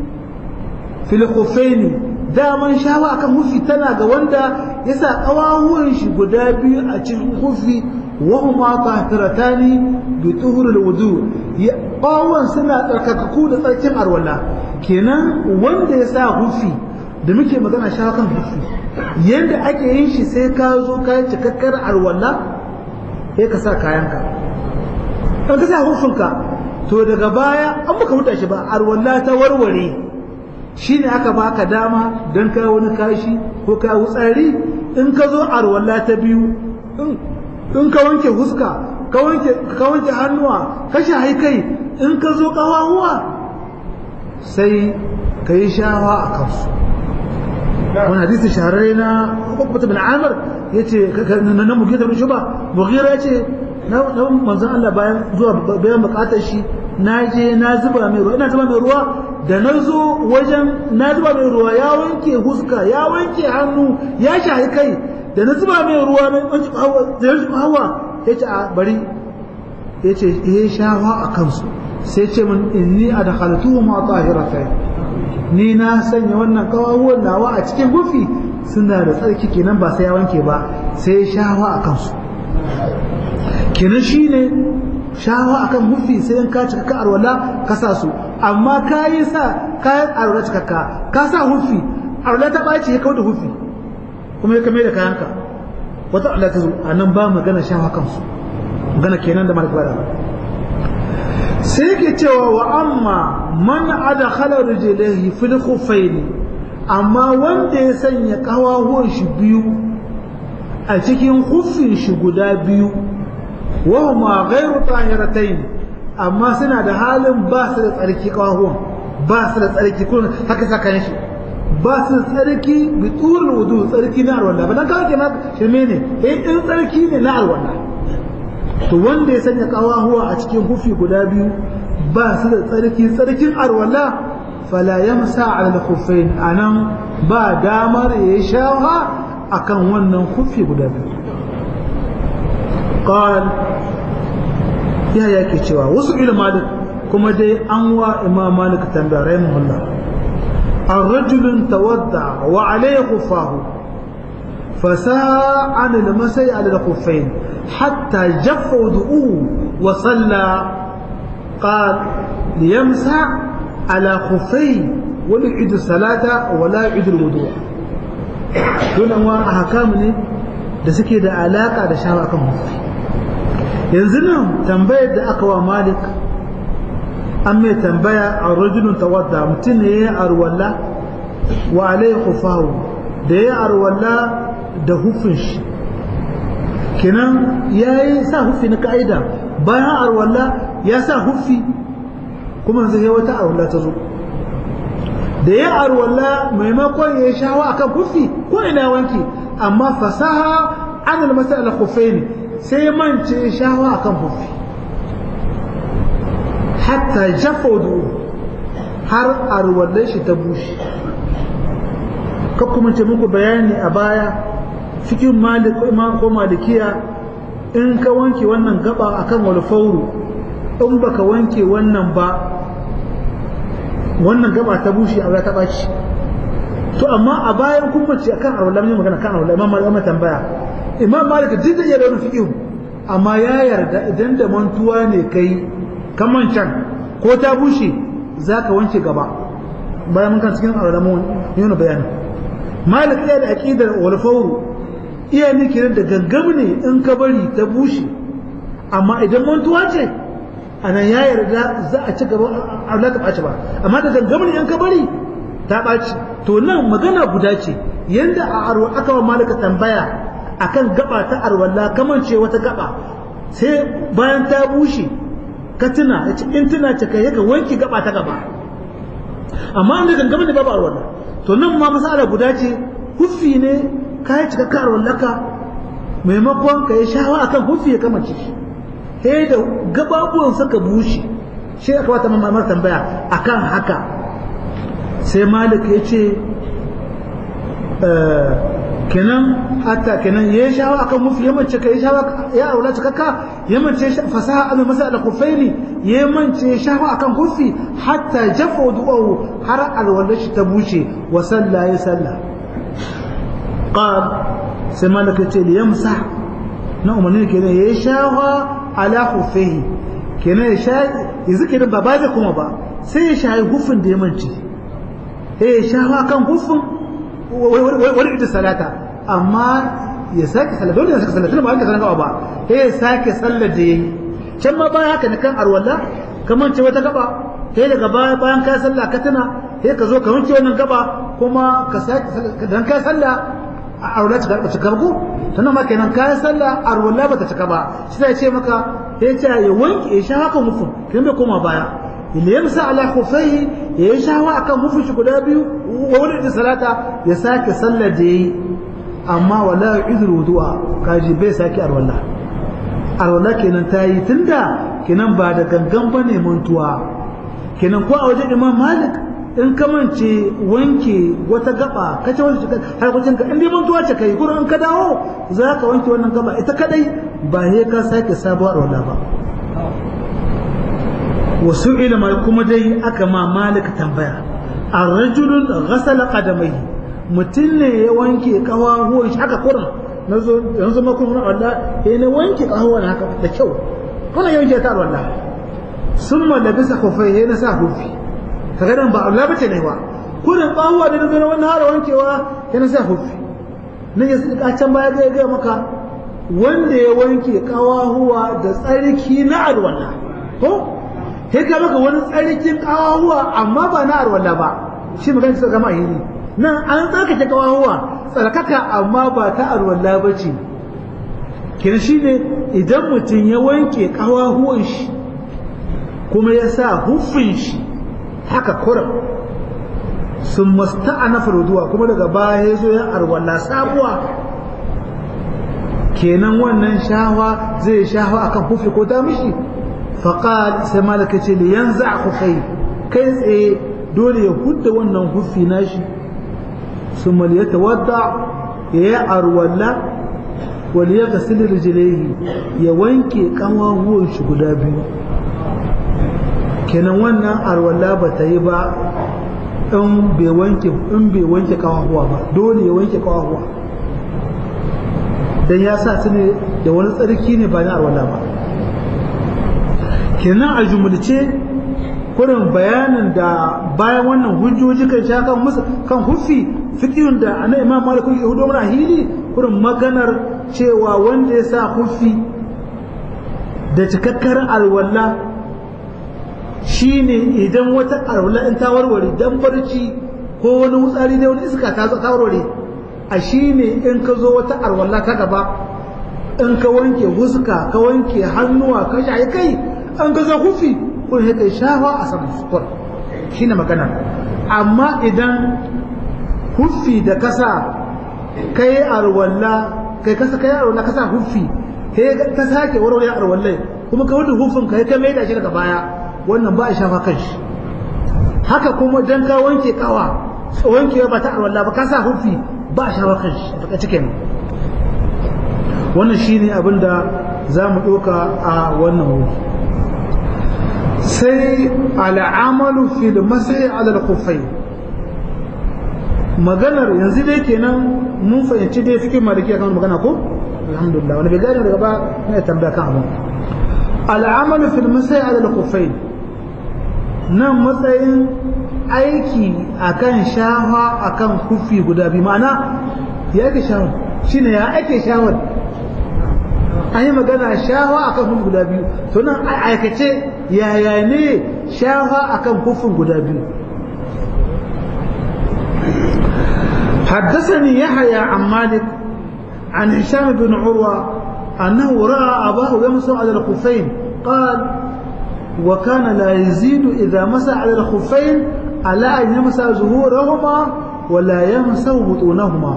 fil khuffain daman shawa akan hufi tana ga wanda yasa kawawan shi guda biyu a cikin hufi وهما طاهرتان بطهر الوضوء قاwan suna tsarkakaku da tsarkin arwalla kenan wanda ya sa hufi da muke magana shawa kan hufi yadda ake yin shi sai ka zo ka yi cikakkar arwalla sai ka sa kayanka in ka sa hufinka to daga baya an baka huta shi ba arwalla ta warware shi ne aka baka dama don ka wani kashi ko ka wutsari in ka zo arwalla ta biyu in ka wanke huska ka wanke ka wanke hannuwa ka shahi kai in ka zo kawahuwa sai ka yi shawa a kansu wani hadisi shahararre na hukumata bin amir ya ce na mugira bin shuba mugira ya ce na manzan Allah bayan zuwa bayan bukatar shi na je na zuba mai ruwa ina zuba mai ruwa da na zo wajen na zuba mai ruwa ya wanke huska ya wanke hannu ya shahi kai da na zuba mai ruwa na wanke hawa ya ce a bari ya ce ya shawa a kansu sai ce min inni a da halittu ma tahiratai ni na sanya wannan kawawuwan nawa a cikin gufi suna da tsarki kenan ba sai ya wanke ba sai ya shawa a kansu kenan shine shawa akan gufi sai in ka cika ka arwala ka sa su amma ka yi sa kayan arwala cikakka ka sa hufi arwala ta ɓaci ya kawo da hufi kuma ya kame da kayanka wata Allah ta zo a nan ba magana shawa kansu magana kenan da malik bada sai yake cewa wa amma man adkhala rijlaihi fil khuffaini amma wanda ya sanya kawahuwan shi biyu a cikin huffin shi guda biyu wa huma ghairu tahiratayn amma suna da halin ba su da tsarki kawahuwan ba su da tsarki kun haka saka shi ba su tsarki bi tsohon wudu tsarki na alwala ba dan kawai ke na shirme ne eh in tsarki ne na alwala to wanda ya sanya kawahuwa a cikin hufi guda biyu ba su da tsarki tsarkin alwala fala yamsa ala al-khuffain anan ba damar ya shawa akan wannan kufi guda biyu qal ya yake cewa wasu ilmalik kuma dai an wa imam malik tambaya rahimahullah الرجل تودع وعليه خفاه فساء عن المسي على الخفين حتى جف وضوءه وصلى قال ليمسح على خفيه ولا يعيد الصلاة ولا يعيد الوضوء دون أنواع أحكام ne da suke da alaka da shawa kan hufi yanzu nan tambayar da aka wa malik an mai tambaya a rajulun tawadda mutum ne ya arwalla wa alai kufahu da ya arwalla da hufin shi kenan ya yi sa hufi na ka'ida bayan arwalla ya sa hufi kuma zai wata arwalla ta zo da ya arwalla maimakon ya shawa akan hufi ko ina wanki amma fasaha an almasa al ne sai mance shawa akan hufi hatta jafaudu har arwallar shi ta bushe ka kuma ce muku bayani a baya cikin malik ko malikiya in ka wanke wannan gaba akan walfauru in baka wanke wannan ba wannan gaba ta bushe a ta ɓaci to amma a bayan kuma ce akan arwallar ne magana kan arwallar imam malik tambaya imam malik duk da iya da wani fiƙihu amma ya yarda idan da mantuwa ne kai kaman can ko ta bushe za ka wanke gaba bayan mun kan cikin arwallar yana bayani malik iya da aƙidar walfauru iya ne kenan da gaggam ne in ka bari ta bushe amma idan mantuwa ce anan ya yarda za a ci gaba Allah ta ɓaci ba amma da gaggam ne in ka bari ta ɓaci to nan magana guda ce yanda a arwa aka wa malika tambaya akan gaba ta arwalla kaman ce wata gaba sai bayan ta bushe ka tuna ya ce in tuna ce kai ka wanki gaba ta gaba amma an da gaggam ne babu arwalla to nan ma masala guda ce huffi ne ka yi cika karuwar laka maimakon ka yi shawa akan hufi ya kamace shi sai da gababuwan suka bushe shi aka wata mamar tambaya akan haka sai malik ya ce kenan hatta kenan ya yi shawa akan hufi ya mace ka yi shawa ya aula cikakka ya mace fasaha an masa da kufaini ya mance shawa akan hufi hatta jafa du'ahu har alwala shi ta bushe wa sallah ya sallah قال سما لك تي يمسح na umarni kenan ya shawa ala khuffihi kenan ya sha yanzu kenan ba ba da kuma ba sai ya shayi hufin da ya manci sai ya shawa kan hufin wani ita salata amma ya sake sallah dole ya sake sallah tunda ba ka sanar ba sai ya sake sallar da yayi can ma bayan haka ne kan arwalla kamar ce wata gaba sai daga baya bayan ka sallah ka tuna sai ka zo ka wanke wannan gaba kuma ka sake dan ka sallah arwala ta karɓa cika ko sannan ma kenan kayan sallah arwala ba ta cika ba shi zai ce maka ya ce ya wanke ya sha haka mufin kin bai koma baya illa yamsa ala khufaihi ya yi shawa akan mufin shi guda biyu wa wani da salata ya sake sallar da yayi amma wala yu'idul wudu'a kaji bai sake arwala arwala kenan ta yi tunda kenan ba da gangan bane mantuwa kenan ko a wajen imam malik in ka mance wanke wata gaba ka ce wata harkokin ka in dai mantuwa ce kai gurin ka dawo za ka wanke wannan gaba ita kadai ba ne ka sake sabuwar wala ba wasu ilima kuma dai aka ma malik tambaya a rajulun ghasala qadamai mutum ne ya wanke kawahuwan shi haka kurin na zo yanzu ma kuma Allah ya ne wanke kawahuwan haka da kyau kuna yanke ta Allah summa labisa khufai ya na sa hufi kaga dan ba Allah bace ne ba kurin kawahuwa da na wannan har wankewa ya na sa hufi nan ya saka can baya ga ga maka wanda ya wanke kawahuwa da tsarki na alwala ko sai ka maka wani tsarkin kawahuwa amma ba na alwala ba shi magana ta gama hili nan an tsarkake kawahuwa tsarkaka amma ba ta alwala ba ce kin shi ne idan mutum ya wanke kawahuwan shi kuma ya sa huffin shi haka kuram sun masta'ana farduwa kuma daga baya ya zo ya arwala sabuwa kenan wannan shawa zai shawa akan hufi ko ta mishi faqal sai malaka ce li yanza khufai kai tsaye dole ya hudda wannan huffi nashi su maliyata wadda ya yi arwalla wani ya gasili rijilaihi ya wanke ƙawahuwan shi guda biyu kenan wannan arwalla ba ta yi ba in bai wanke in bai wanke ƙawahuwa ba dole ya wanke ƙawahuwa dan ya sa su ne da wani tsarki ne ba na arwalla ba kenan a jumulce kurin bayanin da bayan wannan hujjoji kan sha kan musu kan hufi fikihun da ana imam malik ya hudo mana hili kurin maganar cewa wanda ya sa hufi da cikakkar alwala shine idan wata alwala in ta warware dan barci ko wani wutsari da wani iska ta ta warware a shine in ka zo wata alwala ta gaba in ka wanke huska ka wanke hannuwa ka shayi kai an ga za hufi kun kai shafa a saman sukur shi ne magana amma idan huffi da kasa kai arwalla kai kasa kai arwalla kasa huffi kai ka sake warware arwallai kuma ka wuce huffin kai ka maida shi daga baya wannan ba a shafa kan shi haka kuma dan ka wanke kawa wanke ba ta arwalla ba ka sa huffi ba a shafa kan shi daga cikin wannan shine abin da za mu ɗauka a wannan wuri sai al'amalu fi da masai alal kufai maganar yanzu dai kenan mun fahimci dai cikin maliki kan magana ko alhamdulillah wani bai gane daga ba ne tambaya kan abin al'amalu fi masai alal kufai nan matsayin aiki akan shafa akan kufi guda biyu ma'ana ya ake shawar shine ya ake shawar an yi magana shafa akan kufi guda biyu to nan aikace yaya ne shafa akan kufin guda biyu حدثني يحيى عن مالك عن هشام بن عروة أنه رأى أباه يمسح على الخفين قال وكان لا يزيد إذا مسح على الخفين على أن يمسح ظهورهما ولا يمسح بطونهما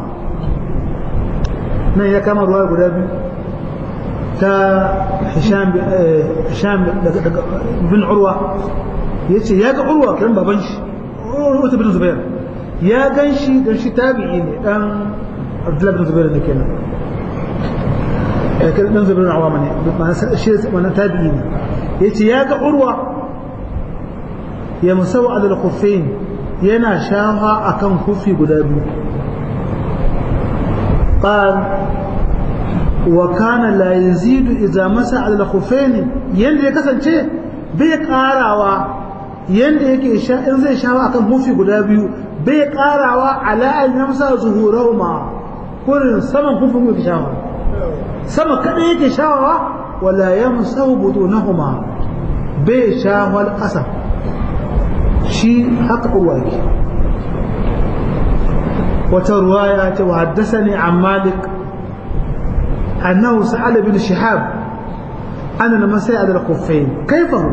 نهي كما رواية قدابي تا هشام هشام بن عروة yace ya ga urwa kan baban shi urwa bin zubair ya gan shi dan shi tabi'i ne dan abdullahi bin zubair ne kenan eh kan dan zubair awama ne ma'ana shi wannan tabi'i ne yace ya ga urwa ya musau ala al-khuffain yana shafa akan kufi guda biyu qal wa kana la yazidu idza masa ala al-khuffain yanda ya kasance bai karawa yanda yake sha in zai shawa akan hufi guda biyu bai karawa ala an yamsa zuhurahuma kurin saman hufin yake shawa sama kada yake shawa wala yamsa budunahuma bai shawal ƙasa shi haka uwa ke wata ruwaya ta wa haddasani an malik annahu sa'ala bin shihab ana masai adal kuffain kaifahu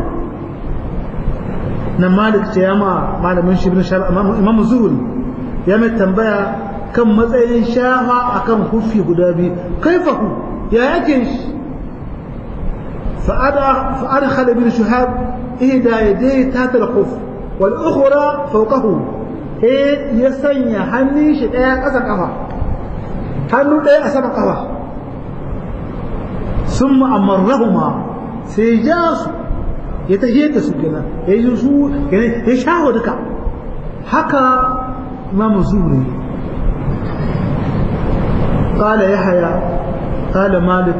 na malik ce ya ma malamin shi bin shahab imam zuhuri ya mai tambaya kan matsayin shafa akan kufi guda biyu kaifahu ya yake shi فأدخل ابن شهاب إحدى يديه تحت الخف والأخرى فوقه هي يسني حني شدايا قسا قفا حنو دايا أسما قفا ثم أمرهما سيجاس يتهيئ سكنا يجلسوا يعني يشاهد دكا حكى إمام الزهري قال يحيى قال مالك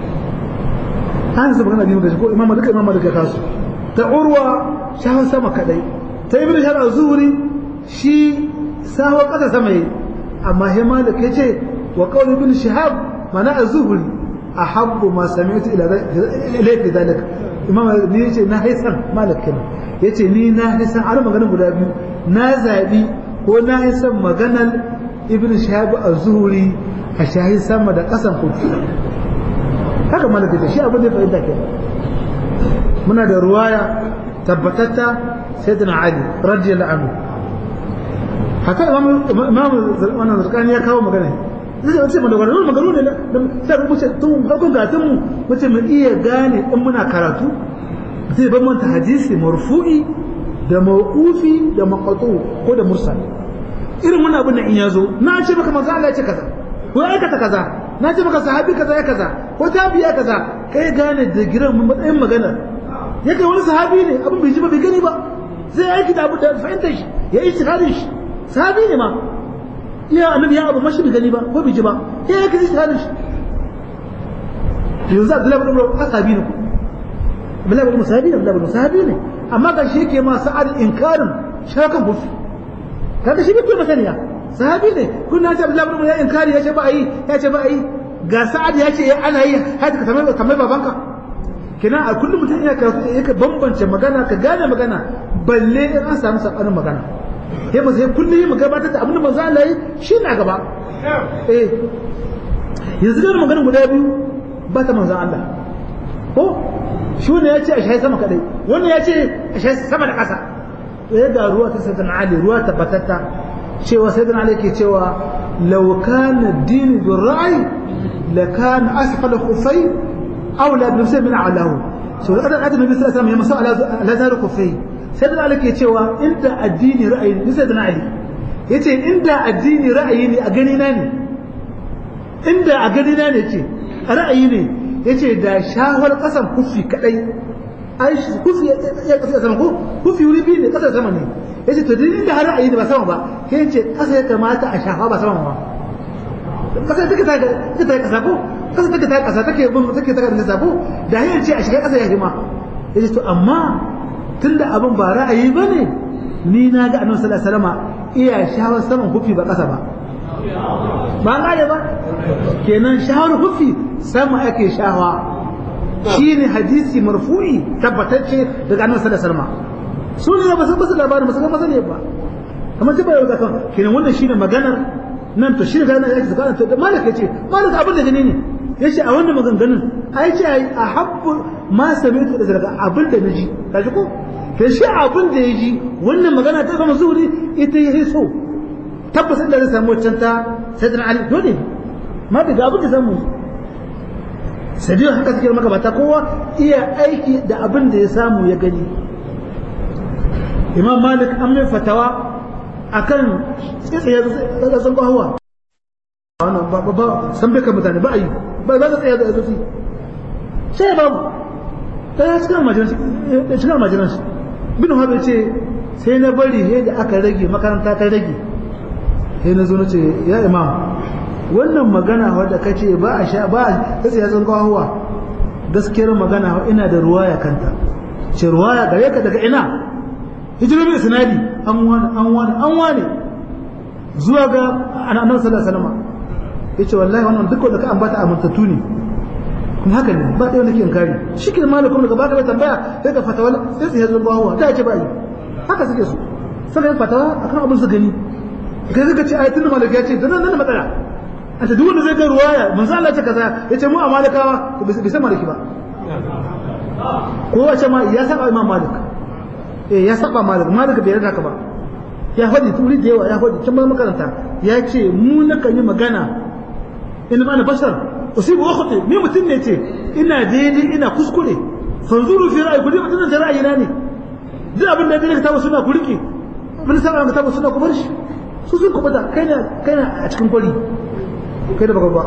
an zaba kana biyu da ko imama duka imama duka kasu ta urwa shahar sama kadai ta ibn shahar zuhuri shi sawa kasa sama yi amma he malik yace wa qawl ibn shihab mana az-zuhri ahabbu ma sami'tu ila ila fi zalika imama ni yace na haisan malik kenan yace ni na haisan ana magana guda biyu na zabi ko na haisan maganar ibn shihab az-zuhri a shahi sama da kasan kufi haka malaka ta shi abin da fahimta ke muna da ruwaya tabbatatta sayyidina ali radiyallahu anhu haka imam imam wannan zarkani ya kawo magana zai wace mana wannan magana ne sai mu ce tun farkon gatun mu muce mu iya gane in muna karatu zai ban manta hadisi marfu'i da mawqufi da maqtu ko da mursal irin wannan abin da in yazo na ce maka manzo Allah ya ce kaza ko aikata kaza na ce maka sahabi kaza ya kaza ko tabiya kaza kai gane da giran mun matsayin magana yake wani sahabi ne abin bai ji ba bai gani ba zai aiki da abu da fahimtar shi ya yi shahadin shi sahabi ne ma iya annabi ya abu mashi bai gani ba ko bai ji ba ya yi shahadin shi yanzu Abdullahi bin Umar sahabi ne Abdullahi bin Umar sahabi ne Abdullahi bin Umar sahabi ne amma ga shi yake ma sa'ad inkarin shakan kufi kaga shi bai masaniya sahabi ne kun na ce Abdullahi bin Umar ya inkari ya ce ba a yi ya ce ba a yi ga sa'ad ya ce ana yi haka ka tambaye tambaye babanka kenan a kullum mutum ya ka bambance magana ka gane magana balle in an samu sabanin magana sai ba sai kullum mu gabatar da abin da manzo Allah yi shi na gaba eh yanzu da maganar guda biyu ba ta manzo Allah ko shi ne ya ce a shayi sama kadai wannan ya ce a shayi sama da ƙasa ya ga ruwa ta sayyidina Ali ruwa tabbatatta cewa sayyidina Ali ke cewa law kana din bil ra'i la kana asfala khufai aula bi nafsi min alahu so da adam nabi sallallahu alaihi wasallam ya masa ala zar khufai sayyidina Ali ke cewa inda addini ra'ayi ne sayyidina Ali yace inda addini ra'ayi ne a gani na ne inda a gani na ne ce ra'ayi ne yace da shawar kasan kufi kadai ai kufi ya kasa sama ko kufi wuri biyu ne kasa sama ne yace to din inda har ra'ayi ne ba sama ba ke yace kasa ya kamata a shafa ba sama ba kasa take ta take ta kasa ko kasa take ta kasa take bin take ta kasa ko da yayin ce a shiga kasa ya hima yace to amma tunda abin ba ra'ayi bane ni na ga annabi sallallahu alaihi wasallam iya shawar saman kufi ba kasa ba ba an gane ba kenan shahar hufi sama ake shawa shine hadisi marfu'i tabbatacce daga annabi sallallahu alaihi wasallam su ne ba su ba su labarin ba su ga masane ba kamar ta bayar da kan kenan wannan shine maganar nan to shine ganin yake zakana to malik yace malik abin da gani ne yace a wannan maganganun ai ce ai ahabbu ma sami'tu da daga abin da naji kaji ko ke shi abin da yaji wannan magana ta zama zuhuri ita yayi so tabbas inda zai samu wancan ta sayyidina ali dole ma daga abin da samu sai dai haka suke maka bata kowa iya aiki da abin da ya samu ya gani imam malik an mai fatawa akan tsaye da sun kwahuwa wannan ba ba san bai ka mutane ba a yi ba za ka tsaya da azuci sai babu ta ya cikin almajiransu cikin almajiransu bin haɓe ce sai na bari sai da aka rage makaranta ta rage sai na zo na ce ya imam wannan magana wadda ka ce ba a sha ba a tsaya tsan kawowa gaskiyar magana ina da ruwaya kanta ce ruwaya gare ka daga ina hijirar mai sinadi an wani an wani an wani zuwa ga annabi sallallahu alaihi wasallam yace wallahi wannan duk da ka ambata amintattu ne kuma haka ne ba ɗaya nake inkari shi ke malakum daga baka mai tambaya sai ka fatawa sai tsaya tsan kawowa da ce ba yi haka suke so sai ka fatawa akan abin su gani kai suka ce ayatul malik ya ce dan nan matsala a ta duk wanda zai ga ruwaya manzo Allah ce kaza yace mu a malikawa bai san maliki ba ko wace ma ya saba imam malik eh ya saba malik malik bai yarda ka ba ya faɗi turi da yawa ya faɗi can makaranta ya ce mu na kan yi magana in ma na bashar usibu ukhti ni mutum ne ce ina daidai ina kuskure fanzuru fi ra'ayi ku dai mutum da ra'ayi na ne duk abin da ya ka tabu suna ku rike mun saba ka tabu suna ku bar shi su sun kubuta kai na kai na a cikin kwari kai da baka ba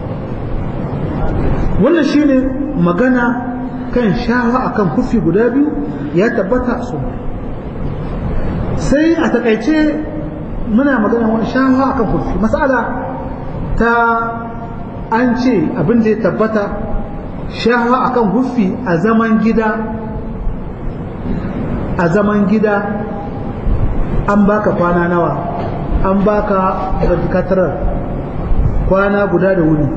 wannan shine magana kan shawa akan kufi guda biyu ya tabbata su sai a takaice muna magana wani shawa akan kufi masala ta an ce abin da ya tabbata shawa akan kufi a zaman gida a zaman gida an baka kwana nawa an baka katarar kwana guda da wuni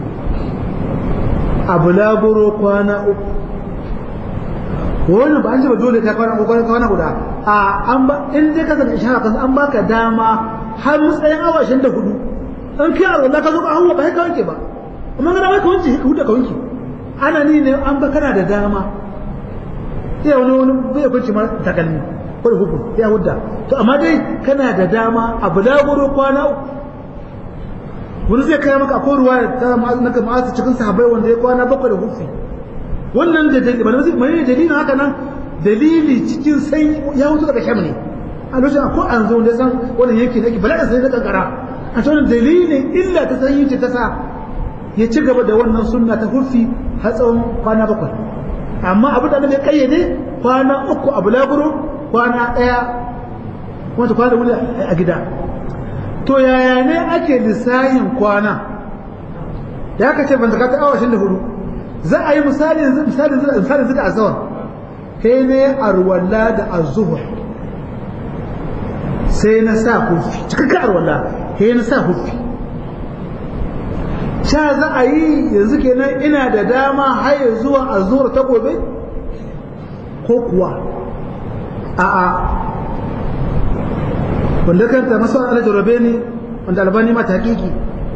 a bulaguro kwana uku wannan ba an ce ba dole ka kwana uku kwana guda a an ba in dai ka zaka shahara kasu an baka dama har matsayin awa ashirin da hudu an kai a ka zo ka hawa ba sai ka wanke ba amma kana ba ka wanke ka huda ka wanke ana ni ne an ba kana da dama iya wani wani bai kwanci ma takalmi ko da hukun ya hudda to amma dai kana da dama a bulaguro kwana uku wani zai kai maka akwai ruwa ta naka ma'azu cikin sahabbai wanda ya kwana bakwai da hufi wannan da dalili bane mai dalilin haka nan dalili cikin sai ya hutu daga sham ne a lokacin ko an zo da san wannan yake nake bala sai da kankara a cikin dalilin illa ta sanyi ce ta sa ya ci gaba da wannan sunna ta hufi har tsawon kwana bakwai amma abu da ya kayyade kwana uku a bulaguro kwana ɗaya wata kwana wuri a gida to yaya ne ake lissahin kwana da aka ce ban zaka ta awa da hudu za a yi misali misali misali zuka azawar kai ne arwalla da azuhur sai na sa hufi cikakka arwalla kai na sa hufi sha za a yi yanzu kenan ina da dama har zuwa azuhur ta gobe ko kuwa a'a wanda kanta masu alajarabe ne wanda albani mata hakiki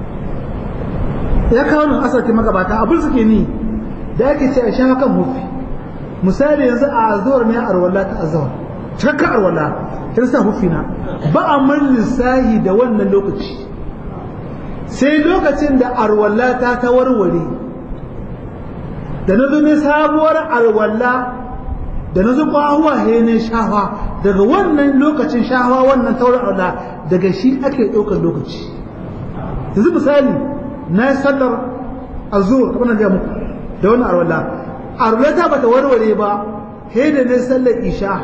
ya kawo nan asarki magabata abin suke ni da ake ce a shafa kan hufi misali yanzu a azuwar ne arwala ta azuwar cikakka arwala ta sa hufi na ba a man lissahi da wannan lokaci sai lokacin da arwala ta ta warware da na zo ne sabuwar arwala da na zo kwahuwa he ne shafa daga wannan lokacin shafa wannan taurin arwala daga shi ake ɗaukar lokaci yanzu misali na yi sallar azur kamar da muku da wannan arwala arwala ta bata warware ba he da ne sallar isha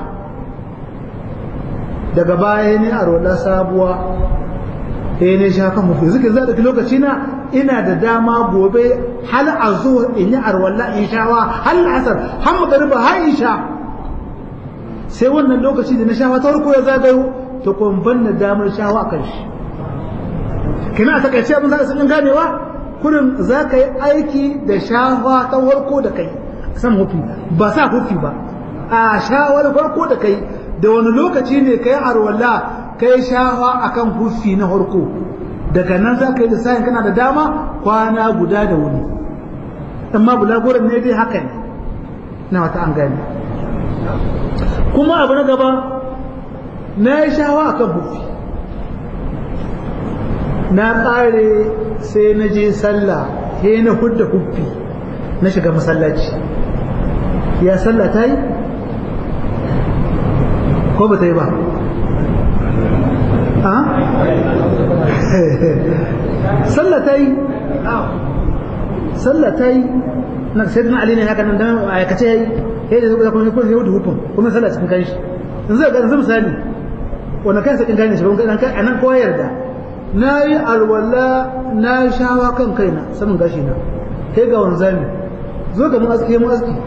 daga baya ne arwala sabuwa he ne sha kan mutu zuke za da lokaci na ina da dama gobe hal azur in yi arwala in shawa hal asar har magariba har isha sai wannan lokaci da na shawa ta farko ya zagayo to kun banna damar shawa kan shi kina a takaice abin za ka sanin ganewa kurin za ka yi aiki da shawa ta farko da kai san hufi ba sa hufi ba a shawar farko da kai da wani lokaci ne kai arwala kai shawa akan hufi na farko daga nan za ka yi lissafin kana da dama kwana guda da wuni amma bulaguran ne dai haka ne na wata an gane kuma abu na gaba na yi shawa akan hufi na ƙare sai na je sallah he na hudda huffi na shiga masallaci ya sallah ta yi ko ba ta yi ba sallah ta yi sallah ta yi na sai na ali ne haka nan dan aikace yayi sai da zuwa kuma kuma hudu hukun kuma sallah cikin kanshi yanzu ga yanzu misali wannan kansa kin gane shi ba kan kai anan ko yarda na yi alwala na yi shawa kan kaina saman gashi na sai ga wanzami zo ga mun aski mun aski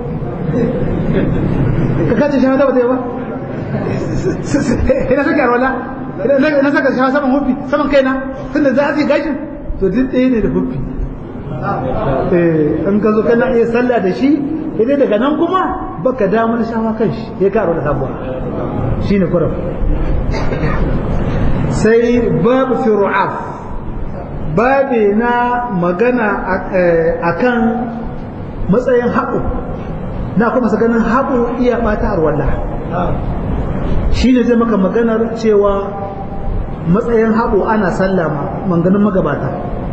ka kace shawa da ba ta yi ba ina saka alwala ina saka shawa saman hufi saman kaina tunda za a aski gashin to duk ɗaya ne da hufi in ka zo kana iya sallah da shi idan daga nan kuma baka damar shawa kan shi ya karo da sabuwa shine kuram sai babu fi ru'af babi na magana akan matsayin haɓu na kuma ganin haɓu iya ɓata arwalla shi ne zai maka maganar cewa matsayin haɓu ana sallama manganin magabata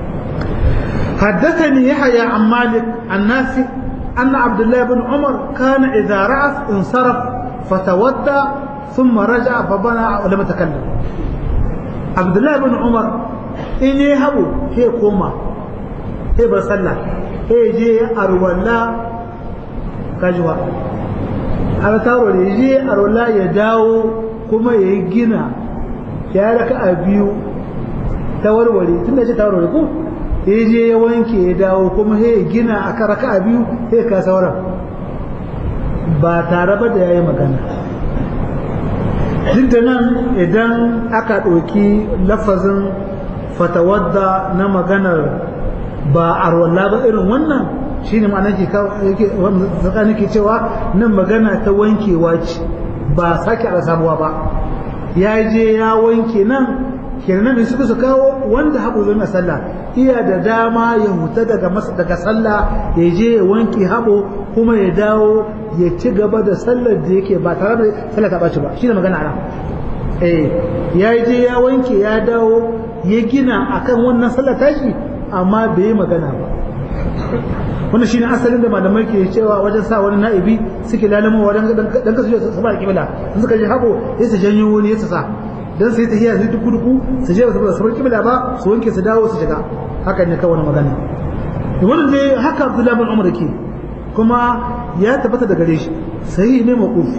حدثني يحيى عن مالك النافع أن عبد الله بن عمر كان إذا رعف انصرف فتودى ثم رجع فبنى ولم يتكلم عبد الله بن عمر إن يهبوا هي كوما هي بسلا هي جي أرولا كجوا aka taro da je arola ya dawo kuma ya yi gina ya raka a biyu ta warware tun da ce ta warware ko ya je ya wanke ya dawo kuma ya gina a raka a biyu ya ka sauran ba tare ba da ya yi magana duk da nan idan aka ɗauki lafazin fatawadda na maganar ba arwalla ba irin wannan shi ne ma'ana ke cewa nan magana ta wankewa ce ba sake a samuwa ba ya je ya wanke nan kenan da suka su kawo wanda haɓo zai na sallah iya da dama ya huta daga daga sallah ya je ya wanke haɓo kuma ya dawo ya ci gaba da sallar da yake ba tare da sallah ta ɓaci ba shi ne magana nan eh ya je ya wanke ya dawo ya gina akan wannan sallar tashi amma bai yi magana ba wannan shine asalin da malamai ke cewa wajen sa wani na'ibi suke lalamo wajen dan kasu su ba kibla in suka ji hako sai su janyo wani ya sa dan sai ta hiya su duk duku su je su bar kibla ba su wanke su dawo su shiga haka ne kawai magana wannan dai haka Abdullahi bin Umar ke kuma ya tabbata da gare shi sai ne maqufi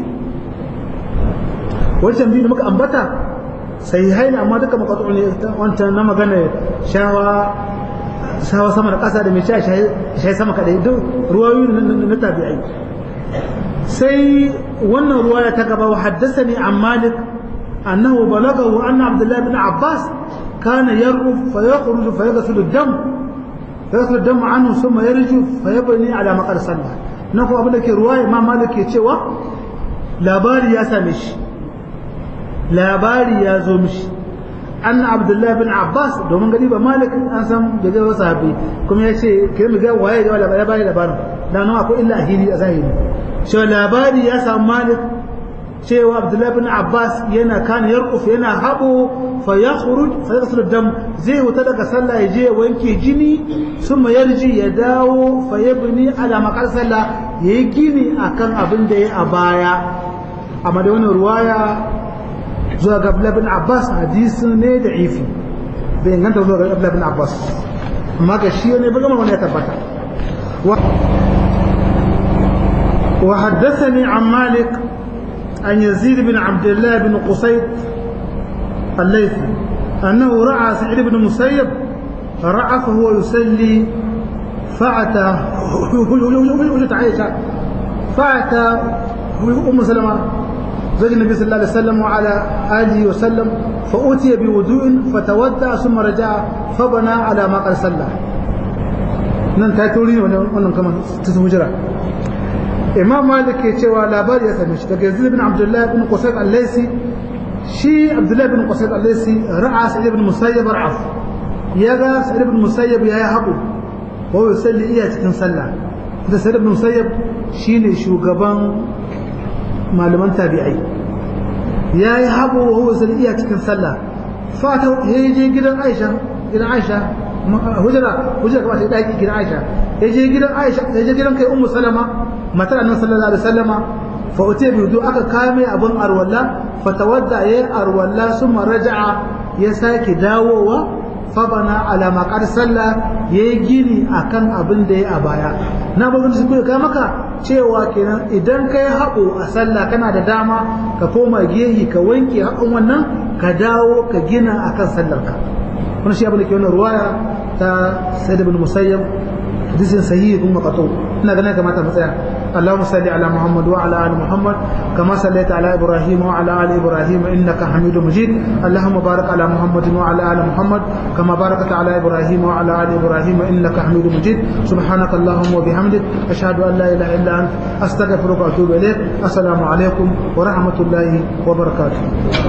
wancan biyu da muka ambata sai haina amma duka makatu ne wancan na magana shawa shawa sama da ƙasa da mai sha shayi sama kaɗai duk ruwayoyi na tabi'ai sai wannan ruwaya ta gaba wa haddasa ne an malik annahu balagahu anna abdullahi bin abbas kana yarqu fa yakhruju fa yaghsilu dam fa yaghsilu dam anhu thumma yarju fa yabni ala maqar sallah na ko abin da ke ruwaya ma malik ke cewa labari ya same shi labari ya zo mishi an abdullahi bin abbas domin gani ba malik an san da zai sahabi kuma ya ce kai mu ga waye da labari labarin da nan akwai illa ahiri a zahiri shi labari ya samu malik cewa abdullahi bin abbas yana kan yarquf yana habo fa yakhruj fa yaghsilu dam zai wuta daga sallah ya je wanke jini summa yarji ya dawo fa yabni ala maqal sallah yayi gini akan abin da ya a baya amma da wannan ruwaya zuwa ga Abdullah bin Abbas hadisi ne da ifi bai inganta zuwa ga Abdullah bin Abbas amma ga shi ne ba gama wani ya tabbata wa haddathani an Malik an Yazid bin Abdullah bin Qusayt الليثي أنه رأى سعيد بن مسيب رأى فهو يصلي فأتى وجدت عائشة فأتى أم سلمة زوج النبي صلى الله عليه وسلم وعلى آله وسلم فأتي بوضوء فتودع ثم رجع فبنى على ما قد صلى nan ta tori ne wannan kamar ta su hujira imam malik ke cewa labari ya same shi daga yazid bin abdullah bin qusayb al-laysi shi abdullah bin qusayb al-laysi ra'a sa'id bin musayyib ra'af ya ga sa'id bin musayyib ya yi haƙu wa yusalli iya cikin sallah da sa'id bin musayyib shine shugaban malaman tabi'ai ya yi haɓo wa huwa zai iya cikin sallah fata ya je gidan aisha gidan aisha hujjara hujjara kamar sai daki gidan aisha ya je gidan aisha ya je gidan kai ummu salama matar annabi sallallahu alaihi wasallama fa utiya bi wudu aka kame abin arwalla fa tawadda yayi arwalla summa raja'a ya sake dawowa fa bana ala maqar sallah yayi gini akan abin da ya a baya na bazan su kai maka cewa kenan idan ka yi haɓo a sallah kana da dama ka koma gehi ka wanke haƙon wannan ka dawo ka gina a kan sallarka wani shi abin da ke wannan ruwaya ta sai da bin musayyam hadisin sahihi kuma qato ina ganin kamata mu tsaya اللهم صل على محمد وعلى ال محمد كما صليت على ابراهيم وعلى ال ابراهيم انك حميد مجيد اللهم بارك على محمد وعلى ال محمد كما باركت على ابراهيم وعلى ال ابراهيم انك حميد مجيد سبحانك اللهم وبحمدك اشهد ان لا اله الا انت استغفرك واتوب اليك السلام عليكم ورحمه الله وبركاته